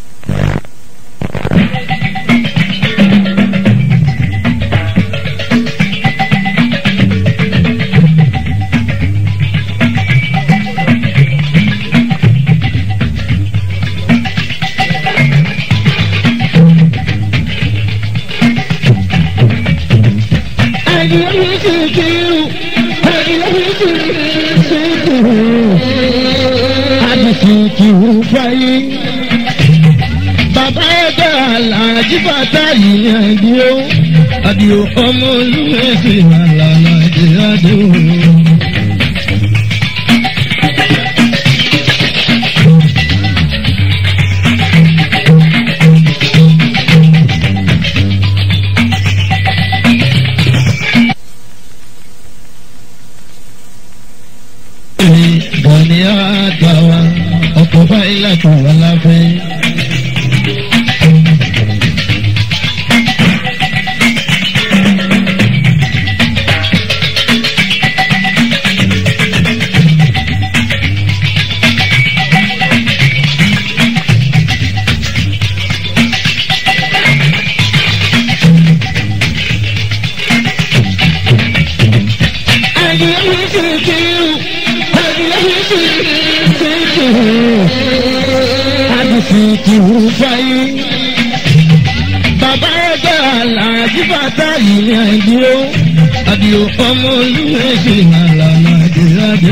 Bàbá ẹgbẹ́ aláàjí bàtà yìí àdìo, àdìo ọmọ olúwẹ̀sì àlànà ìdíyàdó. Gani àgbàwá, ọkọ̀ báyìí láti wà láfẹ́. Bàbá ẹgbẹ́ aláàjí bàtà yìí ní àdìo, àdìo ọmọ olúwẹ̀sì àlànà ìdíyàdó.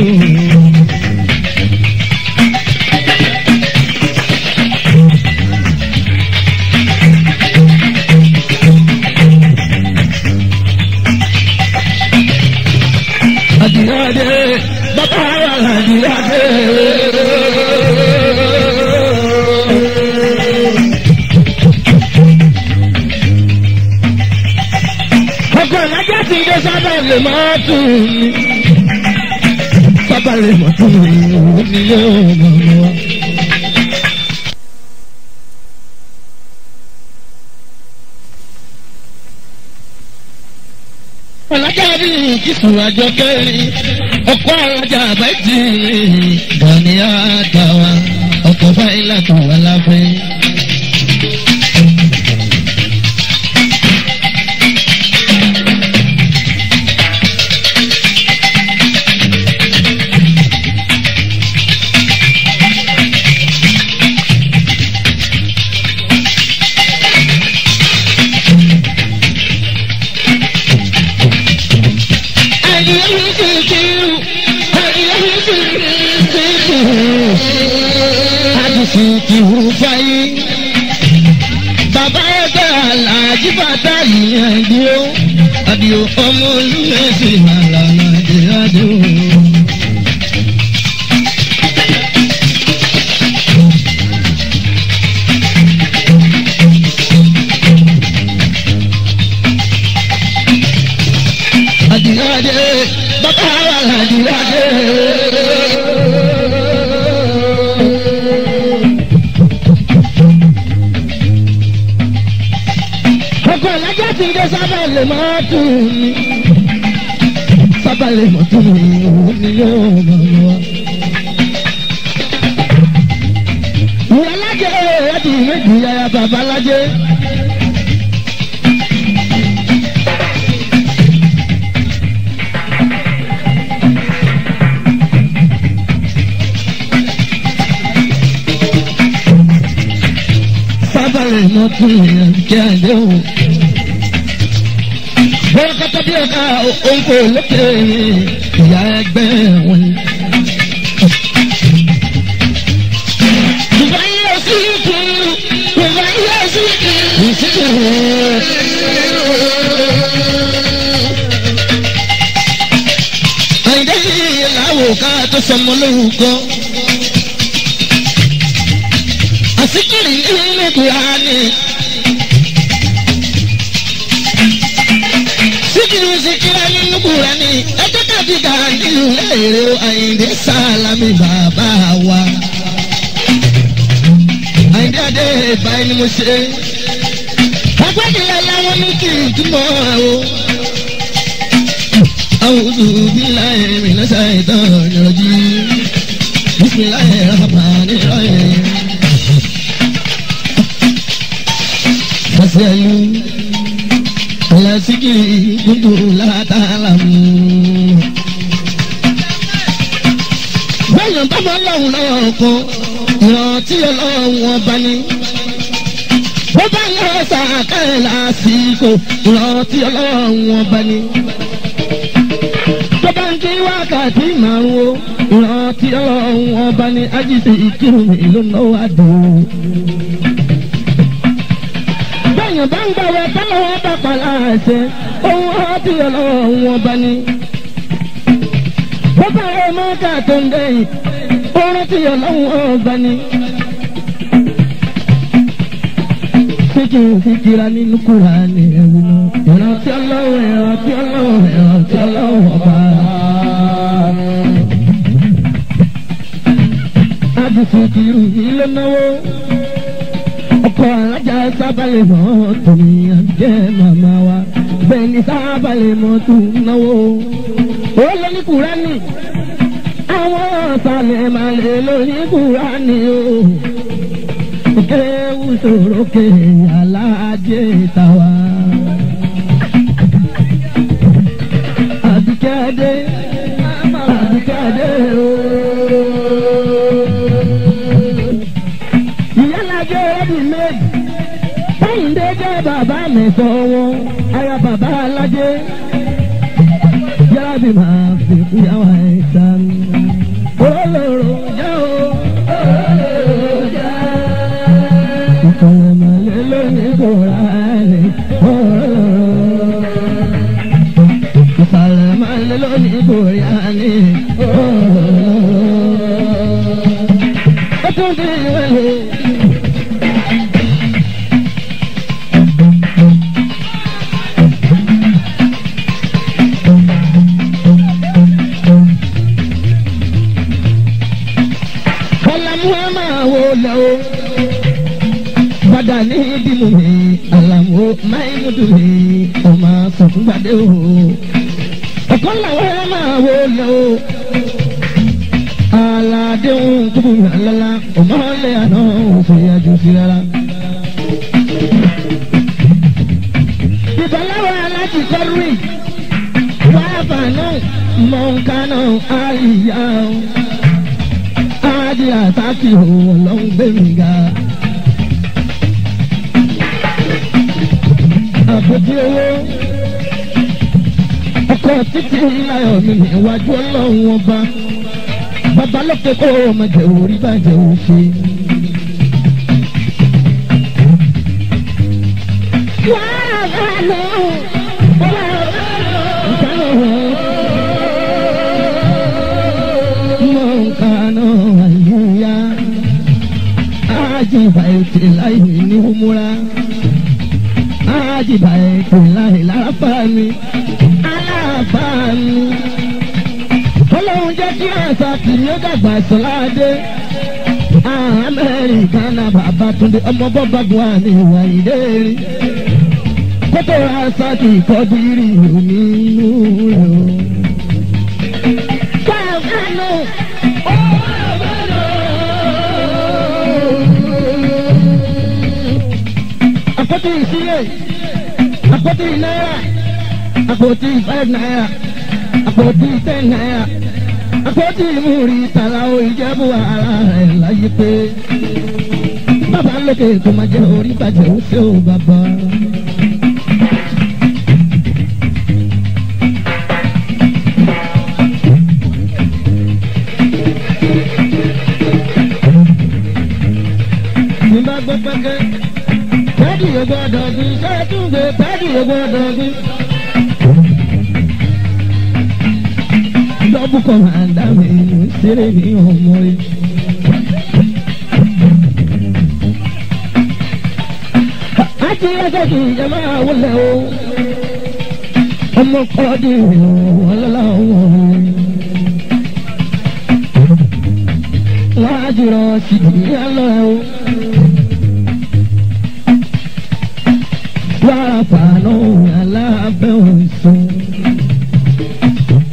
Àdìyàdé, bàbá wà ládìyàdé. ọkọ ìlàjà ti dé sábà lè máa tún ní. sábà lè máa tún ní òun ni yóò mọ̀ wá. ọ̀làjà rí ìkísùn àjọ kẹrin ọkọ alájà àbájì gani àdáwà ọkọ̀ báyìí látọ̀ wà láfẹ́. Adùsùnkì Rúfáyé. Bàbá ẹgbẹ́ aláàjí bàtà yìí àdìo. Àdìo ọmọ olúwẹ̀sì àlànà ìdíyàdó. Àdìyàdé, bàbá wà ládìyàdé. ọkọ ìlàjà ti dé sábà lè máa tún ní. sábà lè máa tún ní òun ni yóò máa wá. ìyá alájẹ ẹ̀ẹ́dì méjì yàrá bàbá alájẹ. sábà lè máa tún ní kí àdéhùn bọ́lá kọ́tà bí ọ̀ka òǹkò lókè ìyá ẹgbẹ́ wọn. Bùbá yẹ sí kú, bùbá yẹ sí kú, ìsìnkú. Àyìndé yìí làwọ̀ ká tó sọmọ lórúkọ. Àsìkiri ní Kùránì. síkìrì síkìrì nínú Kùránì ẹjọ́ tàbí gàdílù léèrè Àyìndé Sálámì bàbá wa. Àyìndé adé báyìí ni mo ṣe. Agbẹ́dìlẹ̀ làwọn ní kí n túmọ̀ o. أعوذ بالله من الشيطان الرجيم بسم الله الرحمن الرحيم فاسألوا على ذكر كنتم لا تعلمون bẹ́ẹ̀yàn bá máa lọ́hùn náà kan ìrántí ọlọ́run ọba ni bó bá lọ sàkẹ́ lásìkò ìrántí ọlọ́run ọba ni tó bá ń kí wákàtí márùn ó ìrántí ọlọ́run ọba ni ajíṣe ìkírun ìlú náà wà dùn. bẹ́ẹ̀yàn bá ń gbàwé tọ́lọ́wọ́ bá pàlà àṣẹ ohun ọtí ọlọ́run ọba ni bó bá rẹ mọ́ká tó ń dẹ́yìn oorun tí ọlọ́run ọba ni. Fíjì fíjìra nínú kúra ní ẹ̀wù náà. Ìrántí ọlọ́run ìrántí ọlọ́run ìrántí ọlọ́run ọba. Àdìsí kìrù ilé náwó. Ọkọ̀ alájà sábàlẹ̀ mọ́ tòmí àjẹ́ màmá wa. Bẹ́ẹ̀ ni sábàlẹ̀ mọ́ tó náwó. Ó lọ ní kúránì àwọn ọ̀sálẹ̀ máa lè lórí kúránì o. Kéwù sòrókè aláàjẹ tàwa. Àbíkẹ́dé Àbíkẹ́dé o. Ìyálàjẹ rẹ́dì méjì. Báyìndé jẹ́ bàbá mi sọ wọn, aya bàbá alájẹ. Yára bí màá fi kúyàwó ẹ̀ sánú olóró já o. Ìkọlẹ̀mọ̀lẹ́ lónìí kò ráàlì olóró. Ìsàlẹ̀mọ̀lẹ́ lónìí kò ráàlì olóró. Ó tún di ìwé o. Alamu ẹ máa wo lẹ o. Padà ní ìdìmú mi, àlàmú máìmúdù mi, ọmọ sọ̀túngbàdé o. Ọ̀kan làwọn ẹ máa wo lẹ o. Aládéhùn kúbù lálálá, ọmọ lè àná òfin yájú sí rárá. Ìbáláwo alájì kọ́rùn-ún, wàá fàánù, mọ̀nkánù, àyíyá o adi àtàkì òun ló ń gbé mi ga. Àpótí owó ọkọ̀ títí láyọ̀ mi níwájú ọlọ́run ọba. Bàbá lókè kó o máa jẹ orí bàjẹ́ òfin. Wàá lọ mọ̀nkánà àyíyá àjìbà ètè láì ní humura àjìbà ètè láì lára mi aláàbá mi. ọlọ́run jẹ́ kí àṣà kìíní ó dàgbà sọ́láadé amẹ́ríkà náà bàbá túndé ọmọ bọ́bá gun àmì ìwà ìdérí kótó àṣà kì í kọ́ bírì nínú rẹ̀ o. Káàkánú. Àpótí ìsílẹ̀, àpótí náírà, àpótí five náírà, àpótí ten náírà, àpótí ìmúrí tàlà ó ìjẹ́bù ara rẹ̀ láyé pé. Bàbá lókè tó máa jẹ́ orí bàjẹ́ ó ṣe ó bàbá. ní bá gbọ́ pẹ́kẹ́. Tẹ́dì yóò gbọ́dọ̀ gbin, sẹ́túndé tẹ́dì yóò gbọ́dọ̀ gbin. Dọ́bù kan máa ń dá mi ṣeré ní ọmọ rẹ̀. Àti ẹsẹ̀ kì í jẹ máa wọlé o. Ọmọ kọ́ di ìwọ̀n lọ́la wọn. Wọ́n á jùlọ sí ìyá lọ́wọ́ o. wàá fàánù aláàbẹ̀ òsùn.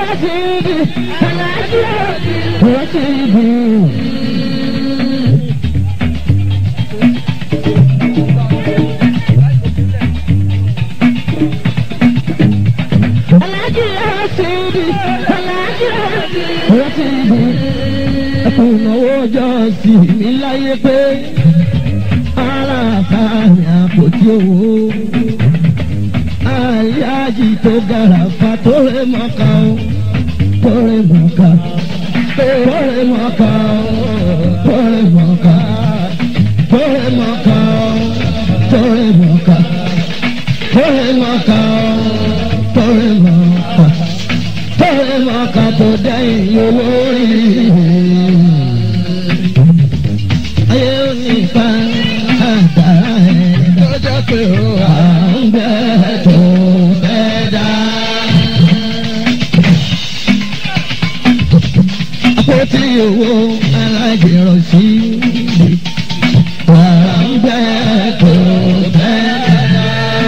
Rọ́ṣídì, Aláàjì Rọ́ṣídì. Aláàjì Rọ́ṣídì, Aláàjì Rọ́ṣídì. Ẹkùn ìnáwó ọjọ́ sí mi láyé pé ara àkàrà àpótí owó àyájí tó gara fa tó rẹ mọ́ka o tó rẹ mọ́ka tó rẹ mọ́ka o tó rẹ mọ́ka tó rẹ mọ́ka o tó rẹ mọ́ka tó rẹ mọ́ka o tó rẹ mọ́ka tó rẹ mọ́ka tó dẹ́yìn owó rí ayé onípa àdàrà ẹ̀ lọ́jọ́ pé ó à ń bẹ́ tó fẹ́ dá. àpótí owó alájẹrọ sí à ń bẹ́ tó fẹ́ dá.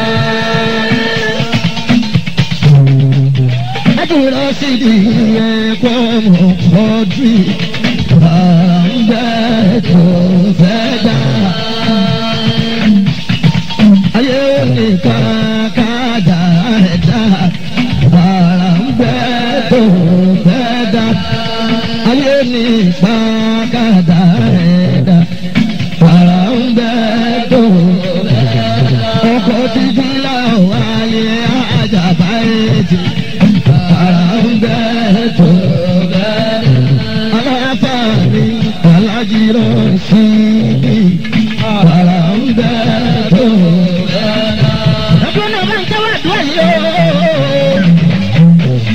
Adúró sí di ẹ̀kọ́ mọ̀ ọdún à ń bẹ́ tó fẹ́ dá ayé nìkan kájà ẹ̀dá ara ń bẹ́ tó fẹ́ dá ayé nìkan kájà ẹ̀dá ara ń bẹ́ tó fẹ́ dá ọkọ̀ títí láwọn ayé àjàbá ètì ara ń bẹ́ tó fẹ́ dá aláfààní alájírọ̀ sí i ara ń bẹ́ tó fẹ́ dá. ẹgbẹ́ náà máa ń tẹ́wọ́ àdúrà yìí o.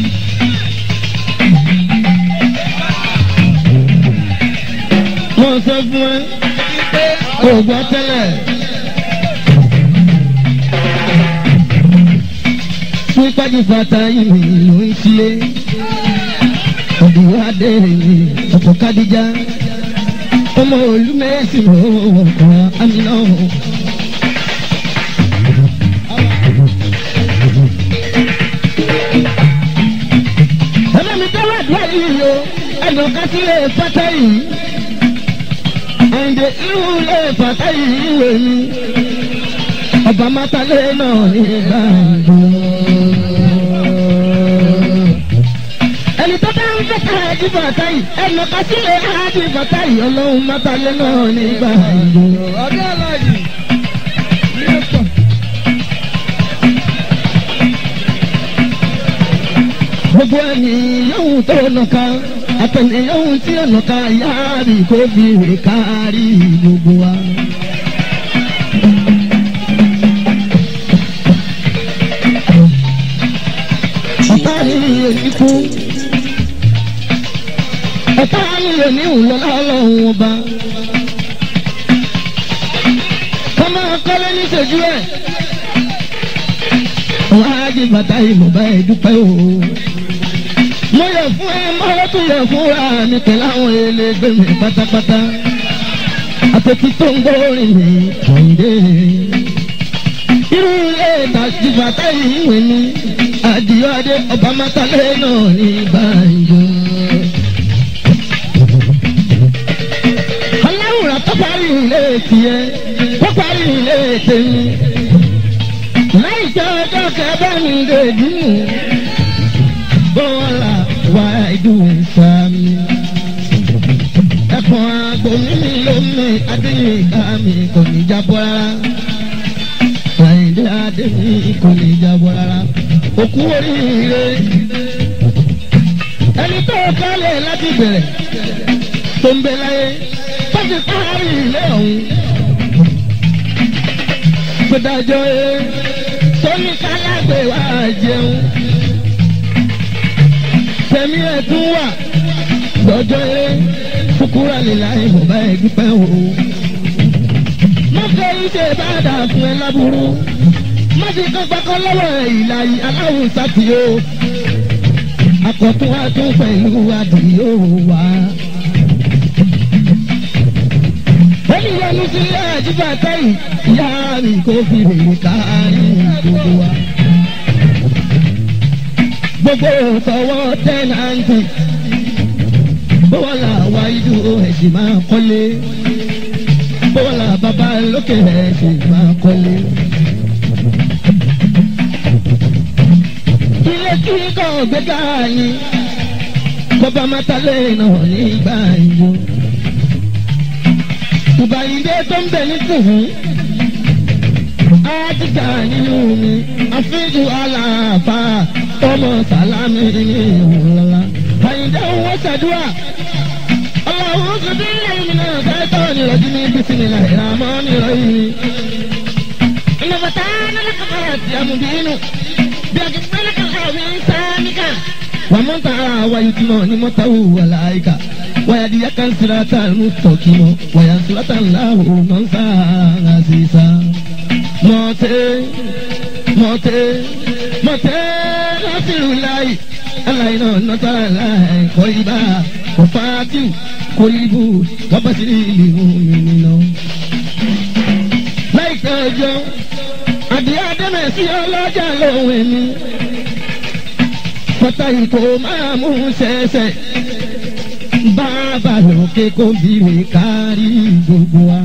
mo sọ fún ẹ kò gbọ́ tẹ́lẹ̀. pípájú fata ìmì ló ń ṣe òdìwọ́ adé ọ̀pọ̀ kádìjà ọmọ olùmẹ̀sì ló wọ̀ àmì náà. ẹlẹ́mi tẹ́wọ́ àdúrà yìí o ẹ̀yọ̀ kásílẹ̀ fata yìí ẹ̀ǹdẹ̀ irú lè fata yìí wè mí ọba mátálé náà ní gbàgbọ́. ẹni tó bá ń fẹ́ ká ẹjí fata yìí ẹ̀yọ̀ kásílẹ̀ ẹjí fata yìí ọlọ́run mátálé náà ní gbàgbọ́. ọdún aláàjì ní ẹ̀pọ̀. gbogbo ẹni yóò tó nàka àtẹni yóò tí ò nàka yáàrí kó fi rè kárí gbogbo wa. ọ̀tá ni èyí kú ọ̀tá ni èyí ń lọ lọ́wọ́ ọba. ká máa kọ́lé níṣẹ́jú ẹ̀ wọ́n á jí bàtà ìmọ̀ báyìí dúpẹ́ o mo yẹ fún ẹ mo tún yẹ fúnra mi pẹ̀lú àwọn elégbé mi pátápátá àtẹ̀tí tó ń gbórin mi kànde. irú ilé ìtàjì bàtà yìí wẹ̀ ni àdìyọ adé ọba mátálé náà ní gbàǹjo. aláwòrán tó parí ilé tiẹ̀ tó parí ilé tèmi láìjọ ọjọ́ kẹfẹ́ mi lè dùn bọ́lá wá ìdùn sàmì. ẹ̀fọn àgbo mímí lómi adéyínká mi kò ní jábọ́ rárá. àyìndé adé mi kò ní jábọ́ rárá. òkú oríire ẹni tó kálẹ̀ láti bẹ̀rẹ̀ tó ń bẹ láyé tó fi parí ilé ọ̀hún. gbẹdájọ́ ẹ tóní kálágbé wá jẹun tẹ̀mí ẹ̀ tún wà lọ́jọ́ ẹ fúkúrà nílá ìmọ̀ba ẹ̀ dúpẹ́ o. má fẹ́ iṣẹ́ bá dà fún ẹ láburú má fi kọ́gbà kan lọ́wọ́ ẹ̀ ìlà yìí aláwọ̀ sátì o. àkọ́tún wa tún pẹ̀lú adìyó wa. oníyanu sílẹ̀ àjíbá táyì ìyá mi kò fi rèé kárí gbogbo wa. gbogbo tọwọ́ tẹ́nàntì bọ́wọ́lá wa ìlú ẹ̀sìn máa kọ́lé bọ́wọ́lá bàbá lókè ẹ̀sìn máa kọ́lé. ilé kíkọ́ gbẹ́gà yín bọ́bá mátálẹ̀ náà nígbà yín. ìbàyìndé tó ń bẹ nísìnyí àtìgbà nínú mi àfíjù aláàfà ọmọ sàlámì ní ìwòlọ́lá. àyìndé owó ṣàdúrà ọlọ́run ti bí lẹ́yìn náà sẹ́tọ̀ nírọ̀jú ní bísímìlà ìràmọ́ nírọ̀yìn mi. ìnàbọ̀tà nílẹ̀kọ̀ọ́ àti àmùbínú bí a ti pẹ́lẹ́ kàkà mi ń sáníkà. wàmọ́ta wàyùtìmọ̀ ni mọ́tàwù wàláìkà wàyàdìyà kan sirata mùtọ̀kìmọ̀ wàyà sirata ńláhù nọ́ńsà àzìsà. mọ̀tẹ́ mọ̀tẹ́ mọ̀tẹ́ nọ́sìrì láì aláì náà nọ́tà láì kọ́ ibà kọ́ fàátì kọ́ ibù wàbàṣírí ìlú mi nínú. láìpẹ́ ọjọ́ àdìyẹ adẹ́mẹ̀sí ọlọ́jà lóhùn ẹ̀mí pátá ìkó máa mú ṣẹ̀ṣẹ̀ bàbá lókè kó bìrì kárí gbogbo wa.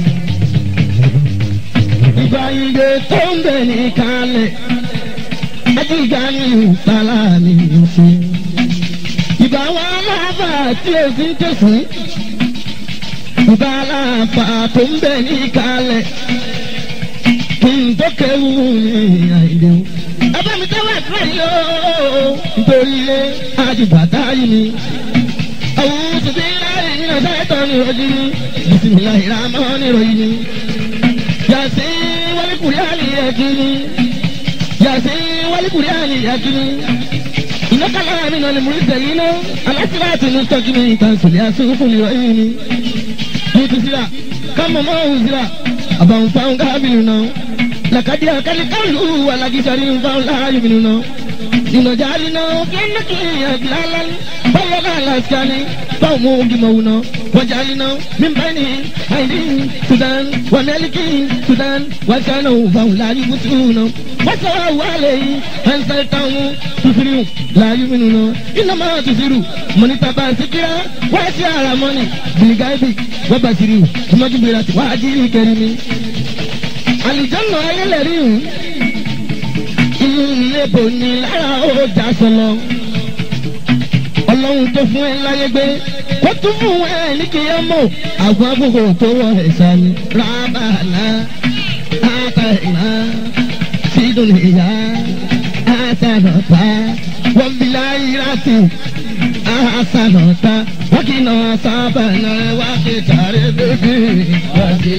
ìgbà ìgbé tó ń bẹ̀ ní kalẹ̀ ajíga ní ìsàlá mi ṣe. ìgbà wa lábà tí o sì ń tẹ̀sí. ìgbà lábà tó ń bẹ̀ ní kalẹ̀ kí n tó kéwù ní àìlèwò. ẹbí mi tẹ́wọ́ ẹ̀fọ́ yìí ó nítorí ilé àjùbàtà yìí ni. àwọn òṣìṣẹ́ láì nínú sẹ́tọ̀ ní ìrọ̀jú ni bisimilá ìrámọ́ ní ìrọ̀jú ni. yàtí wálé kùrìánì ẹ̀jú ni. yàtí wálé kùrìánì ẹ̀jú ni. iná kálá mi nà lè mú ìsẹ̀yìn náà alásìlá àti ní tọ́jú mi ìtàn sùlẹ̀ àsùnfún ní ìrọ̀jú ni. mo ti síra ká mọ̀ mọ́ òun síra àbàwọn fáwọn kábìlì náà lakadi akali kalu walagisari nfan la yuminu na nínú jaali na kíni kíni abilalan báyọ̀lá alaskani báwo mo gimawu na wàjaali na mímbani àìní sudan wàmẹ́lìkì sudan wàsánà òfàwọn la yubusu na wàsàwà wàlẹ̀ yìí ẹnsẹ̀ táwọn tusiru la yuminu na ìnàmà tusiru mọ̀nìtà bá sikira wàásì àràmọ́ni bìgàbì wàbàsiri ìmọ̀júbìrà wàájì kẹrìmí àlìjọ́nà ayẹlẹ́rì ń inú ilé bò ní lára ó já sọlọ. ọlọ́run tó fún ẹ láyé gbé kó tún fún ẹ ní kí ẹ mọ̀ àwọn agbègbè tó wọ ẹ̀sà ni rábàlá àtàlá sídùnìyà àtàlọ́tà wọ́n bí láyé láti àṣàlọ́tà wọ́n kì í nà sábà náà wá kí tàrí bébí wọ́n kì í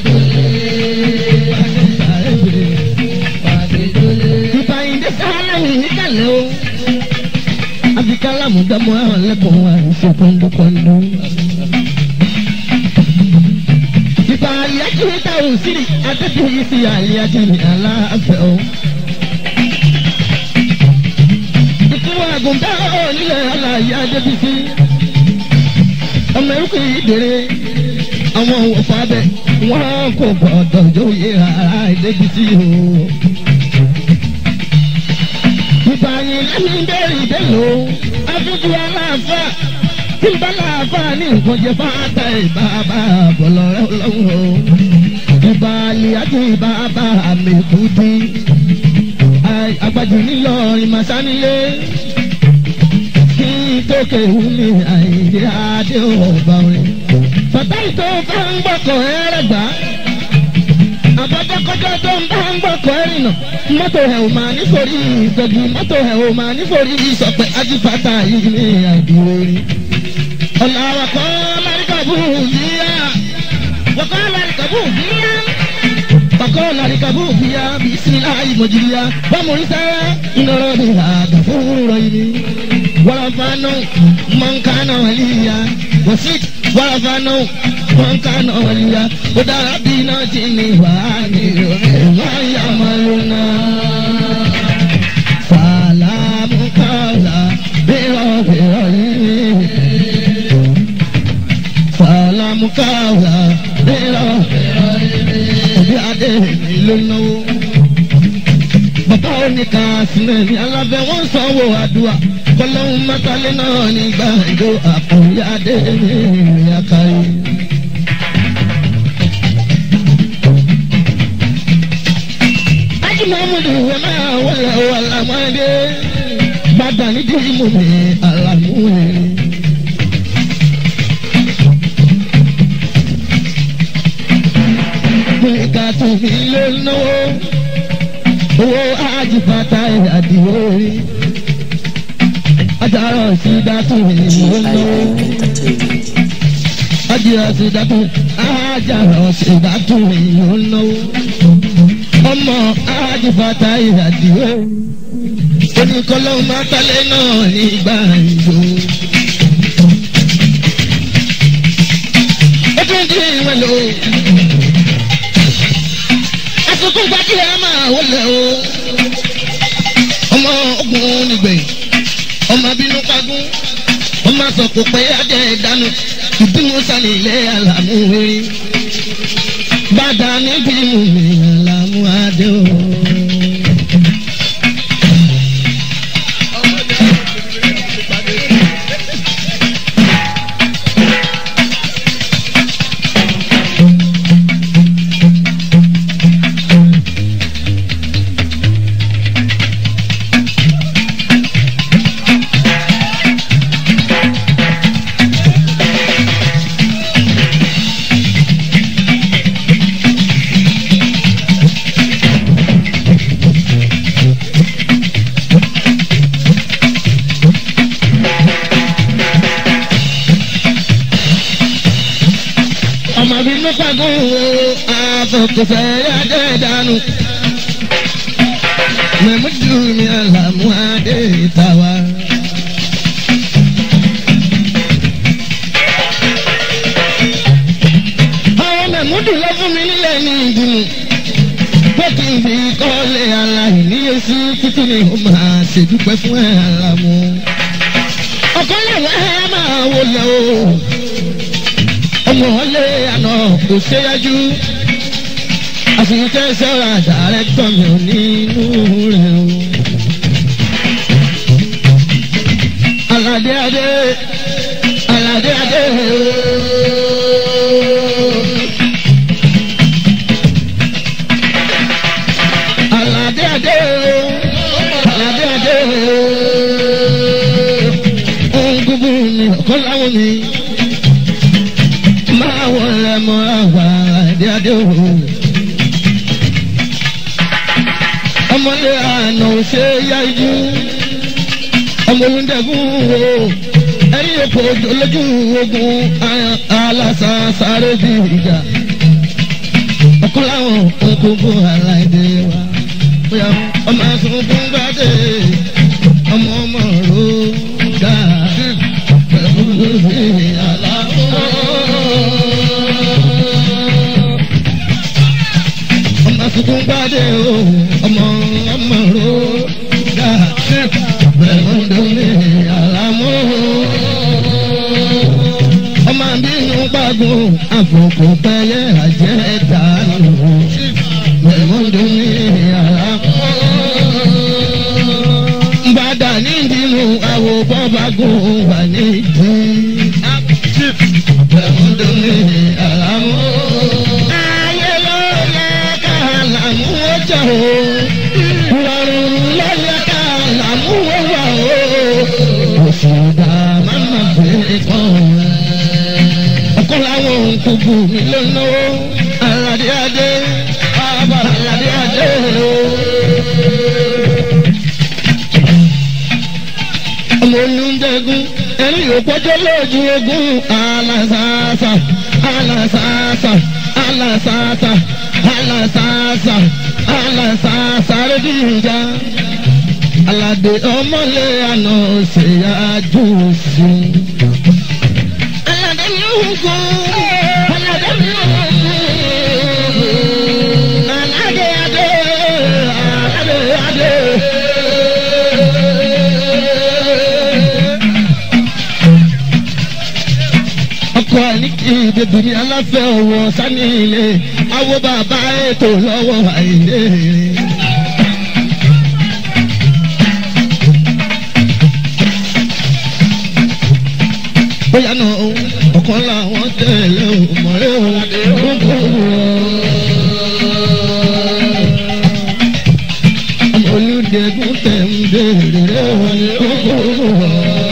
dúró ìfàyìndé sáálà yìí níkàlẹ̀ o. àfikàlà mùdàmú àwọn lẹ́kọ̀ọ́ wa ṣe kọ́ńdọ́kọ́ńdọ́. ìfà àlìyájú ta ò sírí adébí yìí sí àlìyájú ní aláàfẹ́ o. ìtumọ̀ àgùntà ò nílẹ̀ àlàyé adébí sí. ọmọ ẹrúkọ yìí dèrè àwọn òfò abẹ wọn kò gbọdọ̀ jóye rárá ìdébí sí o ìbàyìn lẹ́nu bẹ́ẹ̀rì bẹ́ẹ̀lò afẹ́jú aláàfà tí ń bá láàfà ní nǹkan jẹ fáta ìbábà bọ̀lọ̀ lọ́wọ́ ìbàlẹ̀ àti ìbábà àmì kùdí àgbàjù nílọrin màsánilé kí tókè wúmi àìdí adé ọba rẹ bàtà ìtò bá ń gbọkọ̀ ẹ̀rẹ̀gbá àbájákọjá tó ń bá ń gbọkọ̀ ẹ̀rìnà mọ́tò ẹ̀ ò máa níforí ìgbẹ̀gbù mọ́tò ẹ̀ ò máa níforí ìsọ̀pẹ̀ ajífàtà yìí ní àdúró rí. ọ̀nà àwàkọ́ lárìkàbù bíyà wọ́kọ́ lárìkàbù bíyà wọ́kọ́ lárìkàbù bíyà bísílá ìmọ̀jìlíyà bámúrí sára ìnọ̀rọ̀ ní àgàfóró yìí. wàràfàánù mọ̀nkánà wàlíyà wọ́sík wàràfàánù mọ̀nkánà wàlíyà ó dára bí iná ti ní wàá ní orí wáyà mọ́lúnà. Sàlámù kàlà bírọ̀ bírọ̀ yìí. Sàlámù kàlà bírọ̀ bírọ̀ yìí. Òbí adé mi ló náwó. bàbá oníkà sílẹ̀ ní alábẹ́ wọ́n sanwó àdúrà kọlọ́hún mẹ́tàlẹ́ náà nígbà ìjọ àkùnyáde ní ìyàkáyé. ajimamudu wọn náà wọlé wàlámọdé bàdà nídìí mú mi àlàmúwẹ̀. Gbẹ̀gà tó fi lé náwó owó àjìbàtà ìyàdìwó rí. Ajára sí dátù ìlú GIB náwó. Entertainment. Ajára sí dátù ajára sí dátù ìlú náwó. Ọmọ àjìbàtà ìyàdìwó rí. Oníkọ́lọ́ máa tálẹ̀ náà nígbà ìjọ. Ó tún dín ìwé lò àfikún gbájú ẹ máa wọlé o. ọmọ ogun nígbè ọmọ abínú pagún ọmọ àsọkò pé adé ìdánù ìdúró sani ilé àlàmú wérí. bàdà níbi mú mi àlàmú adé o. ọmọ abínú pagún o àsọkò pé adé ìdánù. mẹ̀múdù mi àlàmú adé ìtawà. àwọn mẹ̀múdù ló fún mi nílẹ̀ ní ìdùnnú. pé kí n fi kọ́lé aláìníye sí títí ni ó máa ṣèdúpẹ́ fún ẹ̀ àlàmú. ọ̀kan lè wá ẹ máa wọlé o ọmọ ọlẹ́ àná kò ṣéyájú àṣìṣe sọ́ra dàrẹ́tọ̀ mi ò nínú rẹ̀ o. aládé adé aládé adé aládé adé aládé adé ohun gbogbo ni ọ̀kan láwọn mi máa wọlé mọ́ àgbà àdéhàdé òru. ọmọdé àná ò ṣe yájú ọmọ olùdẹ́gùn wo ẹ̀yìn èkó lójú ogun alásàsáré bí ìjà ọkàn láwọn òkúkú aláìdè wa bóyá ọmọ àsunkún gbàdé ọmọ ọmọ rò dáa pẹ̀lú ìrìn àlàó. ọmọ tuntun gbádé o ọmọ ọmọ ro dá bẹ̀rù dómi àlámú. ọmọ bínú gbàgùn àfòkò pẹ́yẹ àjẹ́ dànù bẹ̀rù dómi àlámú. Bàdà ní ìdínú àwò bọ́bàgùn wà ní ìdí. Bẹ̀rù dómi àlámú. Ayé ló yẹ ká làmú ọjà o. Rọrùn ló yẹ ká làmú ọjà o. Òṣùdà máma fi kàn rẹ̀. Ọkọ làwọn òǹkùnkùn mi ló náwó. Aládé adé, bàbá aládé adé o. Ọmọ olùdẹ́gun, ẹni yóò pọ́jọ́ lójú ogun. Alásàásà, alásàásà, alásàásà, alásàásà, alásàásà rédíjà. Aládé ọmọlé àná ṣèyájú sí. Aládé mi ò gún. Aládé mi ò gún. Aládé adé. Aládé adé. ọkọ ní kí bèbí mi aláfẹ́ ọwọ́ sani ilé awo bàbá ètò lọ́wọ́ àìlè. bóyá náà o ọ̀kan làwọn tẹ̀lé o mọ̀rẹ́ o gbogbo ọmọ olùdẹ́gun tẹ̀ ń béèrè rẹ̀ o gbogbo.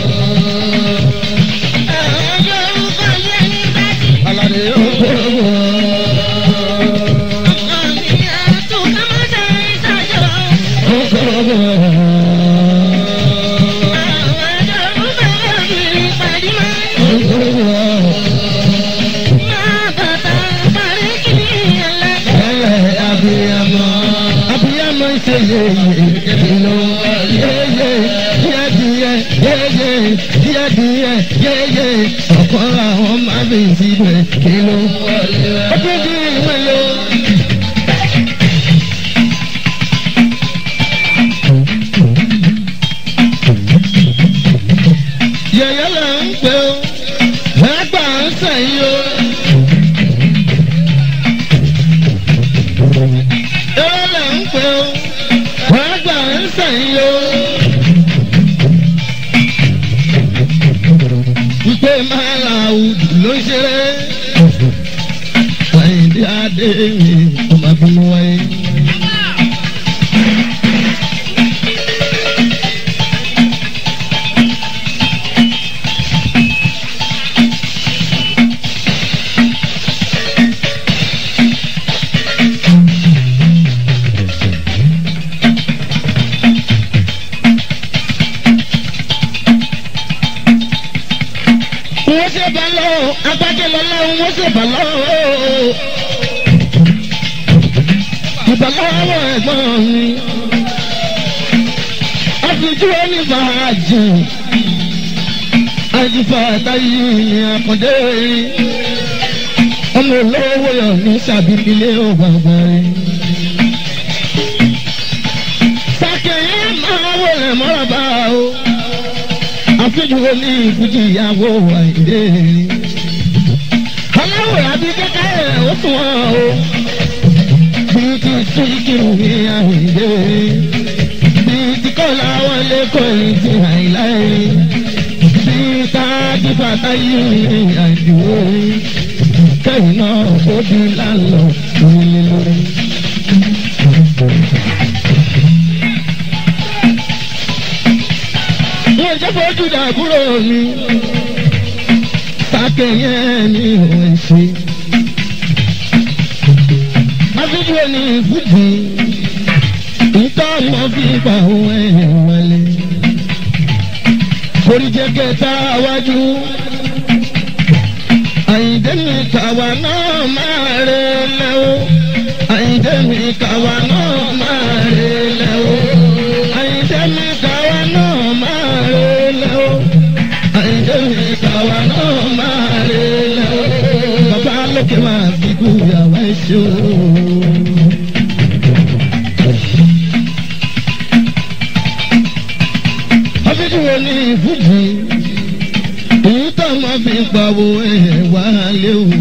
Alade o gbogbo. abiyamọ abiyamọ ṣe yeye ìlú yeye díẹdíẹ yeye díẹdíẹ yeye ọkọ àwọn máa bí síbẹ̀ ìlú ọdún bí ìwé lọ. yẹyẹ là ń pè ó ẹgbà ń sẹ́yìn o. Ewé là ń pè ó, wọ́n gbà ń sẹ́yìn o. Ìpè máa la àwùjọ ló ń ṣeré. Àyìndé Adé mi, ọmọ abínú wáyé. wọ́n ṣe bá lọ agbájẹ́ lọ́lá wọ́n ṣe bá lọ. ìbálòwò ẹ̀gbọ́n mi àfijú oníbàájì àjùfà àtàyè àkàndé ọmọ olówó yọ ní sàbíbílẹ̀ ògbàgbà rẹ̀. sàkèyí máa wọlé mọ́ra bá o àfijù ní ìfújì ìyàwó àìdè. aláwọ̀ àbí kékeré ó sùn wọ́n o. bí ti síkìrù ní àìdè. bí ti kọ́lá wọlé kọ́ ní ti àìláì. bí táàgì bàtà yìí ní àìdìwó. kẹ́yìn náà ó di lálọ́ nílé lórí. wọ́n jẹ́ fojú dàbúrò mi. Sákẹ̀yẹ mi ò ń ṣe. Afíjú ni fújì. Ìtọ́ wọn fi pa òun ẹ̀yìn wọlé. Orí jẹ́ kẹta wájú. Àyìndé mi kàwá náà máa rè lẹ́wọ́. Àyìndé mi kàwá náà máa rè lẹ́wọ́. Àyìndé mi kàwá náà máa rè lẹ́wọ́. Àyìndé mi kàwá náà máa rè lẹ́wọ́. Bàbá lókè máa fi kú ìyàwó ẹ̀ṣọ́. Afíjú wo ni ìfújì? Èyí tó máa fi pawó ẹ̀ wá lé o.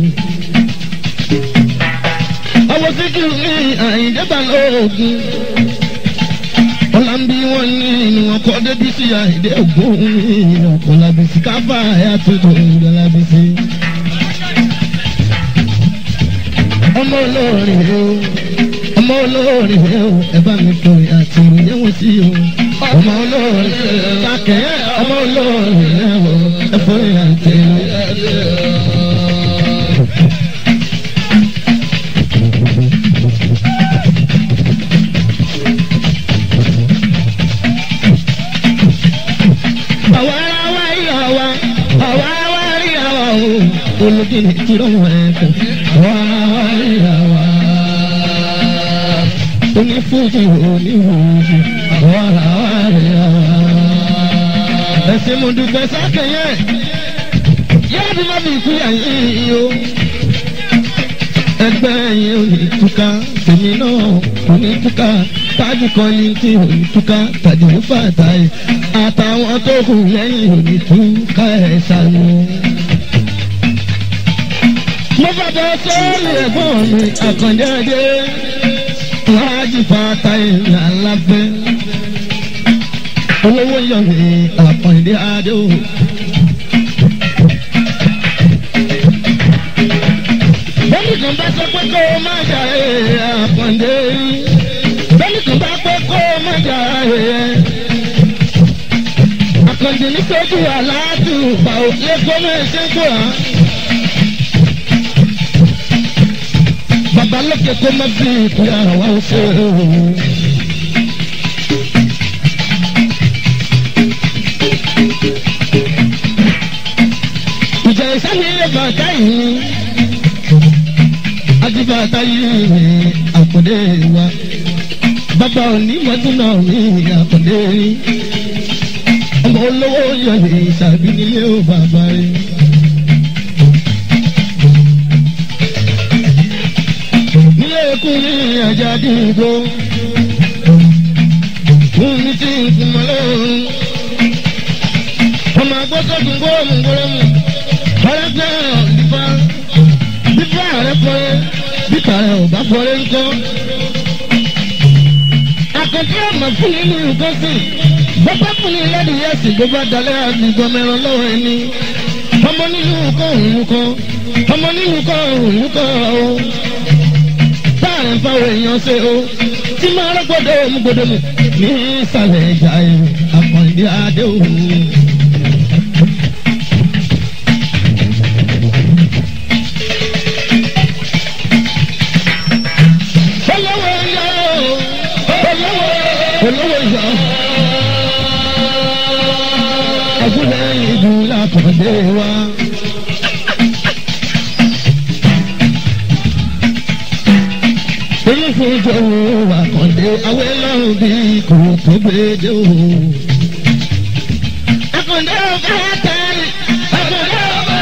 Ọwọ́ síkìrù ní àyíndébà lóògùn. Ọ̀làǹbí wọn ní inú ọkọ̀ débi sí àyíndé ògùn ní ọkọ̀ làbísí káfá ẹ̀ àtúntò ìjọ làbísí. Ọmọ olórin o, ọmọ olórin o, ẹ bá mi kọ àti ìròyìn wọn sí o. Ọmọ olórin kàkẹ́ ọmọ olórin o, ẹ fọ́ àti ìròyìn. àwa ara wa rí àwa àwa ara wa rí àwa o olùdíje tí ó wọ ẹ̀kọ́ àwa ara wa rí àwa onífúnjì oníwòsì àwa ara wa rí àwa. ẹ̀sìn mo dùgbẹ́ sákẹ́yẹ yóò bí má fi kú yàyí o ẹgbẹ́ yẹn ò ní túká tèmi náà ò ní túká tájú kan ní tí ò ní túká tàbí ó fàtà ẹ̀ àtàwọn tó kù lẹ́yìn ò ní túká ẹ̀ sànù. mo bàbá sọ́ọ̀lì ẹ̀gbọ́n mi àkàndé adé wọ́n á jí fàtà ẹ̀ aláfẹ́ olówó yọ̀ mí àkàndé adé o kó o má jà ẹ̀ àkàndé rí bẹ́ẹ̀ni kan bá pẹ́ kó o má jà ẹ̀ àkàndé ní sójú aláàtú bá o lé gómìnà ṣẹ́ńkò hàn. babalókè kó má bí ìpìlẹ̀ àwọn ọ̀ṣẹ́ òun. ìjà ìsáni bàtà yìí ajibata yìí ni àkùdé wa bàbá òní mọ́túnà mi àkùdé rí ọmọ olówó yọ̀lẹ̀ ìṣàbí nílé ó bàbá rí. nílé ikú ní ẹja dìgbò fún mi tí ń fún mọ́ lọ́rùn ọmọ agbọ́sọ̀ tún gbọ́ mú gbọ́rọ́ mú ọ̀rẹ́ fẹ́ràn nípa bíbá rẹ fọyẹ bíta rẹ ò bá fọyẹ ńkọ́. àkàntì ọmọ fún mi ní nǹkan sí bọ́pá fún mi lẹ́dí yẹ́sì gbogbo àdàlẹ́ àgbègbè mẹ́rin lọ́wọ́ ẹni. ọmọ nínú kọ́ òun kọ́ ọmọ nínú kọ́ òun kọ́ o. táàrin fáwọn èèyàn ṣe o tí máa rẹ gbọdọ̀ mú gbọdọ̀ mú ní ìsàlẹ̀ ìjà ẹ̀ àkàndé adé òun. olówó yọ olówó olówó yọ. Ẹ̀gúnlẹ̀ ìlú làkọ̀dé wa. Èyí fún ìjọwọ́ àkàndé awé lọ́rùn bí kò tó gbédé o. Àkàndé ọ̀gá tẹ̀lé. Àkàndé ọ̀gá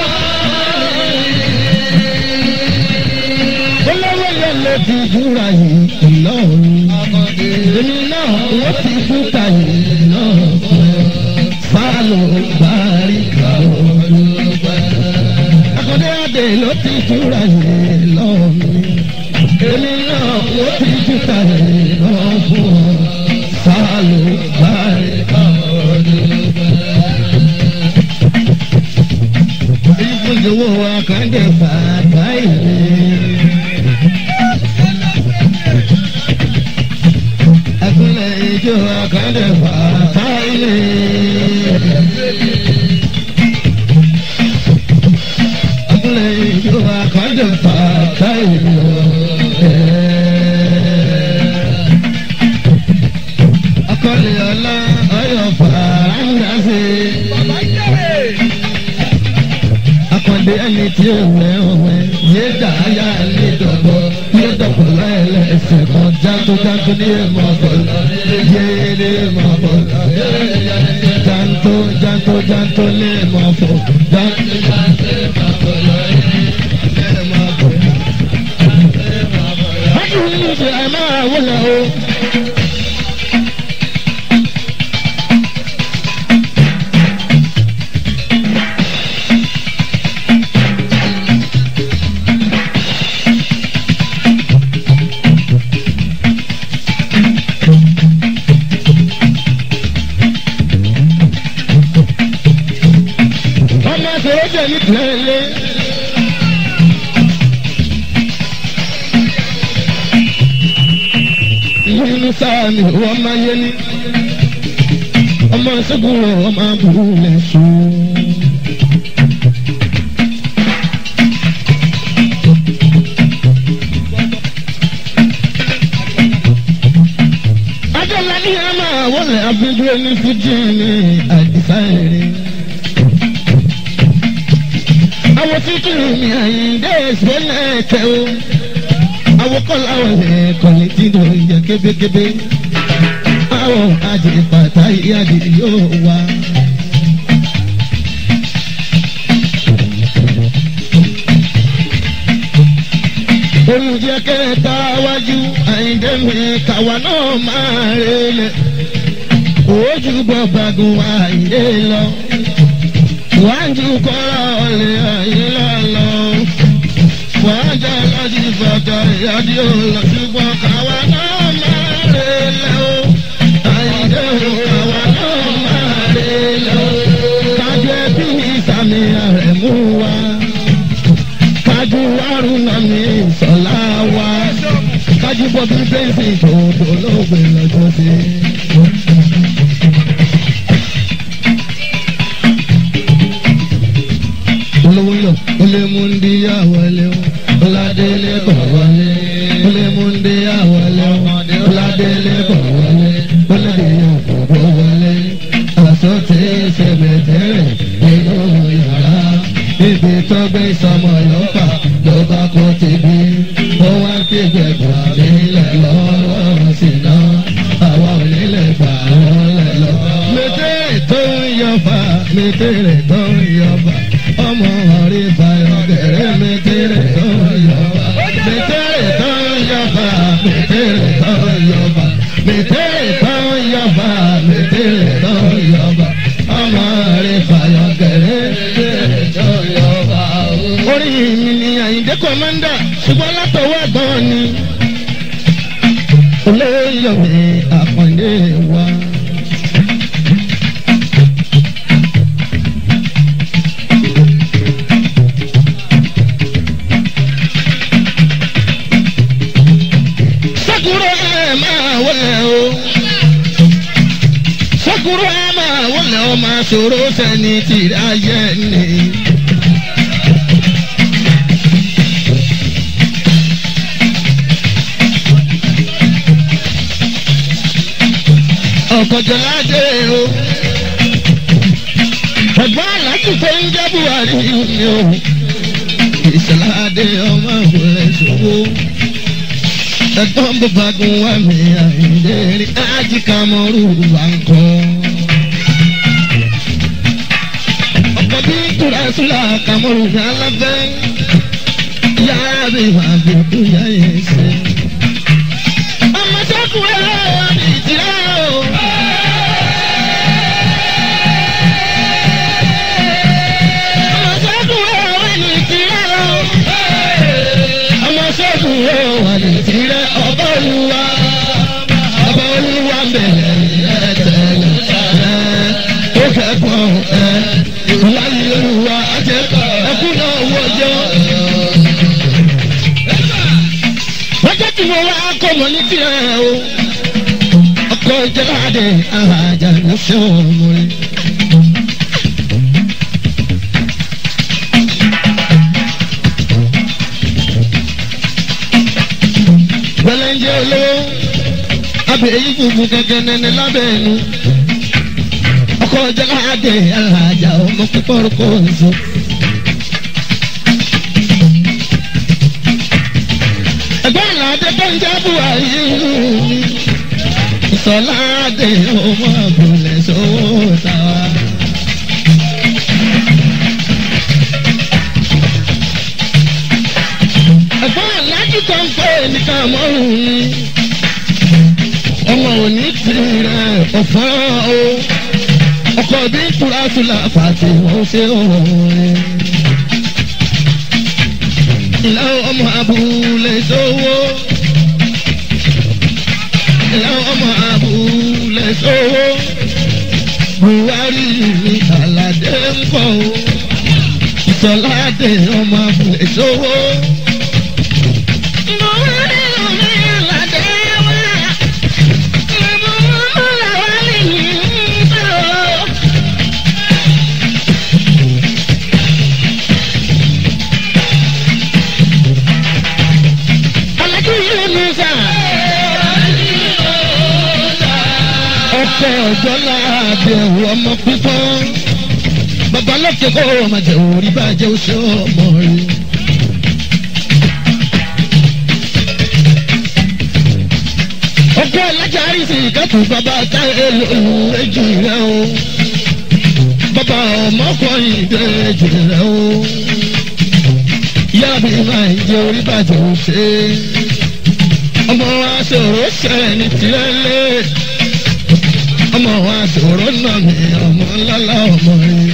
tẹ̀lé olówó yẹn lè ti búra yìí ìlọrin èmi náà wọ́n ti búta yìí náà fálọ̀ gbárí akọ̀dé adé ló ti búra yìí ìlọrin èmi náà wọ́n ti búta yìí náà fún ọ fálọ̀ gbárí ìfúnjowó akande bàbá ìlú. Agunlẹ̀ ijó akande bàbá ilé. Agunlẹ̀ ijó akande bàbá ilé. Akọ́lé ọlá ọyọ̀ fàáńgá sí. Akọ́lé ẹni tí ó wẹ̀ ọ̀wẹ̀ yé dàáyà ní dọ̀bọ̀ yé dọ̀bọ̀ lẹ́lẹ́sẹ̀ kan jántó-jántó ní èèmọ̀ bọ̀lá yé ní èèmọ̀ bọ̀lá jántó jántó jántó ní èèmọ̀ bọ̀ jántó jántó èèmọ̀ bọ̀lá yé èèmọ̀ bọ̀lá. Bájú ní ìṣe ẹ̀ máa wọlé o. ọmọ sọ̀rọ̀ jẹ́ ní tìlẹ́lẹ́. Yínú sáàmì wọ́n máa yé ní. Ọmọ ṣẹ́gun rẹ̀ wọ́n máa burú lẹ̀ sùn. Adéla ní ẹ máa wọlé abidúró ní Fújì ní Àdìsá èrè àwọn títí mi àyíndé ìṣẹ̀lẹ̀ tẹ o àwọn kọlá wọlé kọlẹ tí ló ń yẹ kébékébé àwọn àjẹ bàtà ìyáàdì yóò wá. olùjẹ kẹta wájú àyíndé mi kàwa náà máa relẹ̀ òójú gbọ́ bàgùn àyíndé lọ wájú kọ́ra ọ̀lẹ́ ayé lọ́lọ́ wájà lọ́dí bàtà ìyájí ọ̀lọ́ ṣùgbọ́n káwa náà máa rè lẹ́ o àyíndé o káwa náà máa rè lẹ́ o kájú ẹbí ìsàmì rẹ̀ mú wa kájú wárùn náà mi sọ̀rọ̀. ọkọ̀ bí bẹ́ẹ̀sì tòótọ́ ló gbé lọ́jọ́ sí. olówó yọ olè mú ń di àwọlé o ọládélé bọ̀ wọlé olè mú ń di àwọlé o ọládélé bọ̀ wọlé olè yọ bọ̀ wọlé aṣọ tí ṣẹbẹ̀tẹ̀rẹ̀ nínú yàrá ibi tó gbé sọmọ yóò fà ló bá kó ti bí ó wá kí gbẹ̀gbà nílẹ̀ lọ́wọ́ sí náà àwa ò nílẹ̀ gbà wọ́n lẹ̀ lọ. mẹtẹ́rẹ̀ tó ń yọba mẹtẹ́rẹ̀ tó ń yọba ọmọ ọ̀rí fayọ bẹ̀rẹ̀ mẹtẹ́rẹ̀ tó ń yọba mẹtẹ́rẹ̀ tó ń yọba mẹtẹ́rẹ̀ tó ń yọba mẹtẹ́rẹ̀ tó ń yọba mẹtẹ́rẹ̀ tó ń yọba ọmọ ọ̀rí fayọ bẹ̀rẹ̀ mẹtẹ́rẹ̀ tó ń yọba. orí mi ni àyíndé kọ́mọ́ndà ṣùgbọ́n látọwọ́ gan ni olóyè mi àpọ̀ndé wa. sakuro ẹ máa wọlé o sakuro ẹ máa wọlé o máa ṣòro sẹni tìrẹ ayé ni. ọ̀kọ̀jọ̀ ládé o ẹ̀gbọ́n aláàjì tó ń jẹ́ buhari ni o ìṣẹ̀ládé ọmọ ìwòlẹ̀ ṣòwò ẹ̀gbọ́n bàbágun wà mí àìndé rí ájì kàmọ́rù wà ń kọ́. ọ̀pọ̀ bí tura sùlà kàmọ́rù ní alábẹ́ yàrá bí wàá bí kúyà yẹn ṣe. ọmọ sẹ́kùrẹ́ ọ̀ ní ìtìrẹ́ o. ọmọ sẹ́kùrẹ́ ọ̀ ní ìtìrẹ́ o ọmọ sẹ́kùn yóò wà ní tirẹ̀ ọba olúwa ọba olúwa bẹ̀rẹ̀ ẹ̀ tẹ̀lé ẹ̀ ó kẹ́kọ̀ọ́ ẹ̀ láyé olúwa àti ẹkún náà wọ́jọ́. wọ́jọ́ tí mo wá kọ́ mọ́ ní tirẹ̀ o ọkọ̀ jẹ́láde àjà ló ṣe wọ́n mọ́lẹ̀. gbẹlẹ́njẹ́ olówó abẹ èyí funfun kẹ̀kẹ́ nẹ́nẹ́ lábẹ́ ẹnu ọkọ̀ jẹ́láde alájà ọmọ pípọ́rọ́ kò ń sọ. ẹgbẹ́ ìlàdé tó ń jẹ́ buhari mi ìsọ̀láde ọmọ àbúlé sọ́ọ́ta wa. ẹ̀gbọ́n aláàjì kan fẹ́ nìkan mọ́rùn ni ọmọ òní tirẹ̀ ọ̀fọ́ o ọkọ̀ bí túrásùlà fàtí wọ́n ṣe òun rẹ̀. ìlà ọmọ abúlé sówó ìlà ọmọ abúlé sówó buhari ní aládé ń kọ́ o ìsọ̀ládé ọmọ abúlé sówó. ọkọ̀ ọjọ́ láàbẹ̀ ẹ̀wọ̀ ọmọ pípọ́ babalọ́kẹ́ kọ́ ọmọ jẹ́ orí bàjẹ́ oṣù ọmọ rẹ̀. ọkọ̀ alájàrí sí ìkàtù bàbá táyé lòun èjì rẹ̀ o bàbá ọmọkùnrin dé èjì rẹ̀ o ìyá mi máa ń jẹ orí bàjẹ́ oṣù ọmọ wa sọ̀rọ̀ sẹ́ni tirẹ̀ lé ọmọ wa sọ̀rọ̀ náà mi ọmọ ńláńlá ọmọ rẹ̀.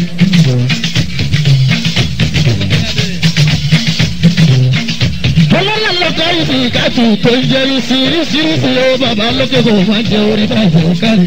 ọlọ́lá lọ́kọ́ ìsìn ìkàtù tó ń jẹ́ ìsirísirísi ó bàbá lókè kò má jẹ orí bàjẹ́ ó kárí.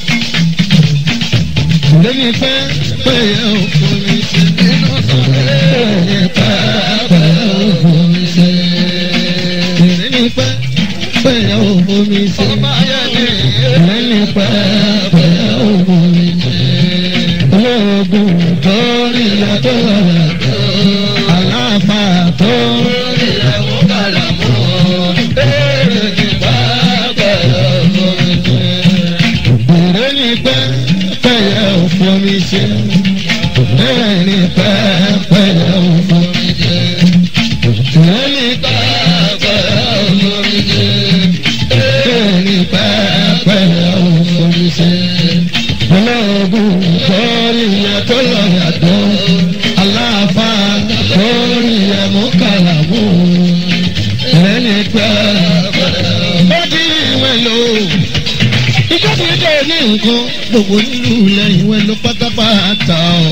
lẹ́ni pẹ́ pẹ́ yẹ òkú mi ṣe nínú sọ̀rọ̀ lẹ́ni pẹ́ pẹ́ òkú mi ṣe. lẹ́ni pẹ́ pẹ̀lẹ́ òfomi ṣe. lẹ́ni pẹ́ẹ́pẹ́ òfomi ṣe. olóògùn tó rí ilẹ̀ tó lọ́wọ́ aláfa tó rí ilẹ̀ mú kàlà mú. èrè ní pẹ́ẹ́pẹ́ òfomi ṣe. èrè ní pẹ́ẹ́pẹ́ òfomi ṣe. èrè ní pẹ́ẹ́pẹ́ òfomi ṣe. èrè ní pẹ́ẹ́pẹ́ òfomi ṣe. èrè ní pẹ́ẹ́pẹ́ òfomi ṣe. olóògùn sọ́ọ́rì yẹn tó lọ yàtọ̀ aláfa sọ́ọ́rì yẹn mú kàlàmù ẹni pẹ́ẹ́pẹ́. ó di ìwé lò ìjọba ìjọ ní nǹkan gbogbo nílùú lẹ́yìn ìwé ló pátápátá o.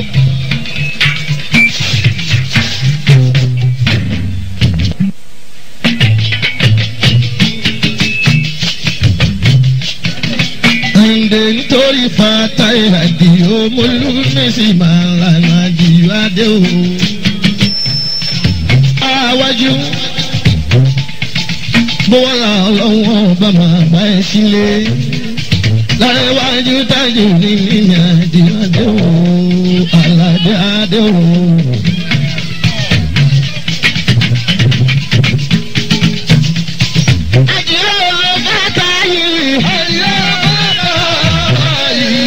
Ǹdè nítorí fata ìhàdí omolúmẹ́sì máa ń lànà àjìyọ adé o. Àwájú bọ́wọ́lá ọlọ́wọ́ ọba máa bá ẹ sílé. Láréwájú tájú ní níyà àjìyọ adé o. Àlàdé adé o. Àjìyọ olùkàtà yìí. Àjìyọ olùkàtà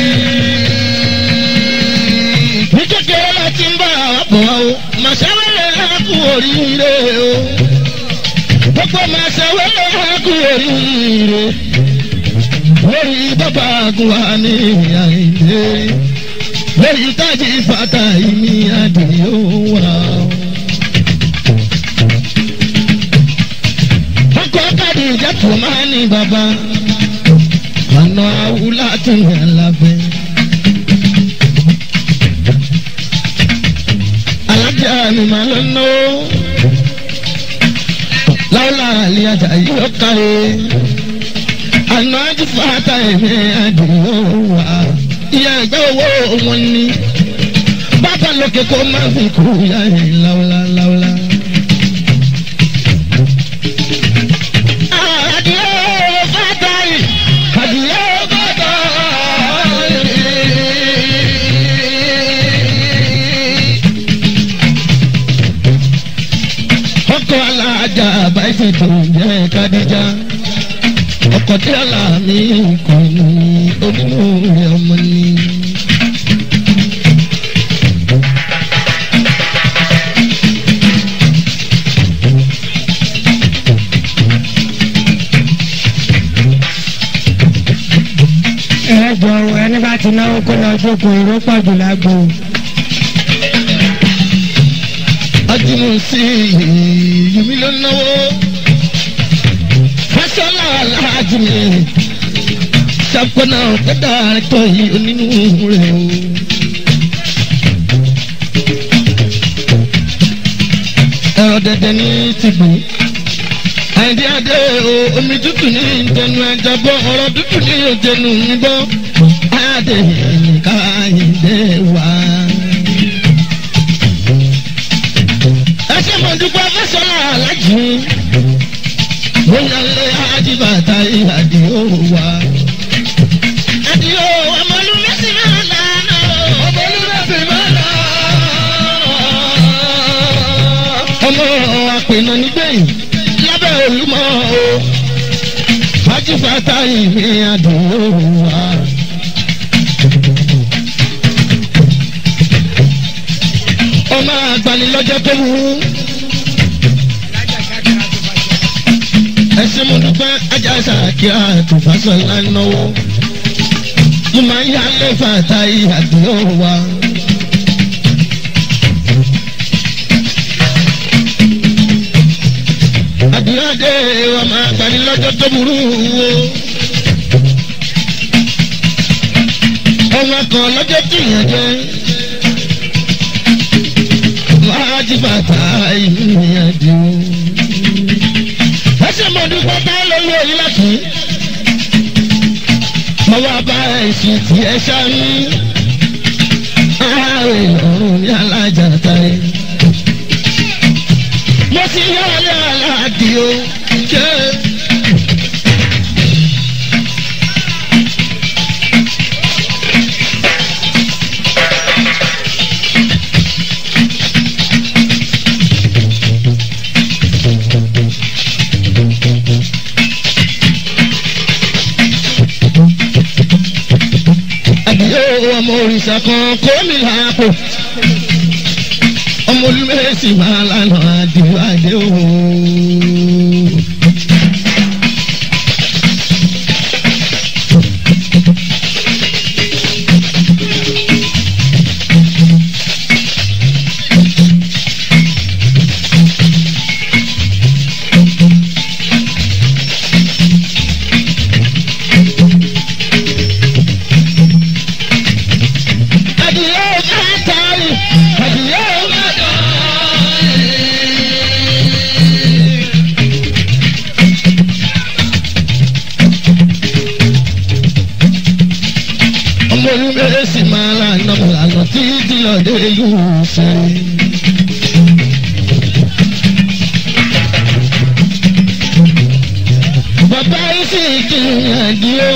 yìí. Ní kékeré la ti ń bá a bọ̀ o, màṣáwẹ́lẹ̀ kú oríire o. Gbogbo màṣáwẹ́lẹ̀ kú oríire. Lórí bàbá àgùnwà ní àìlè. Lórí tájì fata ìmí àdìyó wà. Ọkọ̀ káàdì ìjàpọ̀ máa ní bàbá. Àná awúlá tún yẹn lábẹ́. alájà mi máa lọ ná o láwùlà àlẹ́ àjà yóò káyé àná àti fàtà ẹ̀mí àdìyó wà ìyá ẹgbẹ́ owó wọn ni bàbá lókè kó má fi kú yá ẹ̀ láwùlà láwùlà. Àdìyó fàtà yìí, àdìyó fàtà yìí. ọkọ alájà báyìí tó jẹ kádíjà ọkọ tí aláàmì kò ní onínúure ọmọ ní. ẹ jọ̀wọ́ ẹni bá ti náwó kó lọ jókòó èrò pọ̀ jù lágbo. ajimusi yìí ló náwó fẹsọlá aláàjì mi sàpọnà kẹta àtọ yìí onínúure o. ẹ̀rọ dẹ̀dẹ̀ ní tìgbò àìdí adé o omi tútù ní ìjẹnu ẹja bọ́ ọ̀rọ̀ tútù ní ìjẹnu mi bọ́ adé nìkan àyìndé wá. ẹsẹ̀ mọ̀ dúpọ̀ fẹsọ̀lá alájì bóyá lé ajíbàtà ìhàdíò wá. àdìo ọmọlúmẹ́sì máa lànà ọmọlúmẹ́sì máa lànà. ọmọ àpènà nígbẹ̀yìn lábẹ́ olúmọ o ajíbàtà ìmí àdìo wá. ọmọ agbanilọ́jọ́ tó wù ú. ẹsẹ̀ mo dúpẹ́ ajá sàkíyà tó fásọlá náwó. mo máa ń yá lẹ́fà tá ìyàdúró wa. àdúrà dé ọmọ agbanilọ́jọ́ tó burú wo. ọmọ kan lọ́jọ́ tí yẹn jẹ́ wájú bàtà ìyànjú. ẹsẹ̀ mo dúpẹ́ tá lórí òyìn láti. mo wá bá ẹ̀sìn tí ẹ ṣáájú. ààrẹ ọ̀run ní alájà táyé. mo ti yọ ọlẹ́ aláàdì o. ṣé òrìṣà kan kó mi lápò ọmọ olùmẹ̀sì máa lànà àdìwádé òun. adìyẹ máa tààrí adìyẹ máa tààrí. ọmọ olùmẹ̀rẹ̀ sì máa ra nọ́ọ̀mù àná títí lọ́dẹ yóò ṣe. bàbá yìí sì kìí àdìyẹ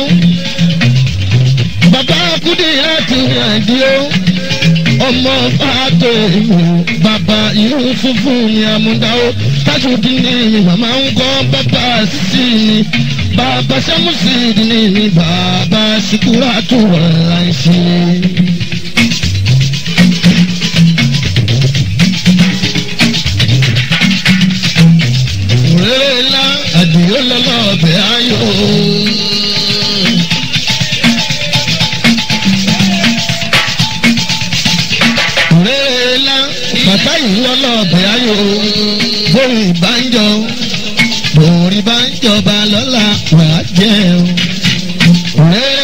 bàbá kúndé láti àdìo ọmọ pàtó ìlú bàbá ìlú funfun ní àmúdáwó táṣùdí ní màmá ń kọ́ bàbá sísì ní bàbá sẹ́mùsì ní ní bàbá síkúrà tó wà láìsí. òrèrè ńlá àdìo lọ́lọ́ ọbẹ̀ ayọ̀. rẹ́ẹ̀lá bàtà yìí lọ́lọ́ọ̀bẹ̀ ayò bórí ìbánjọ bórí ìbánjọba lọ́la wàá jẹun. rẹ́ẹ̀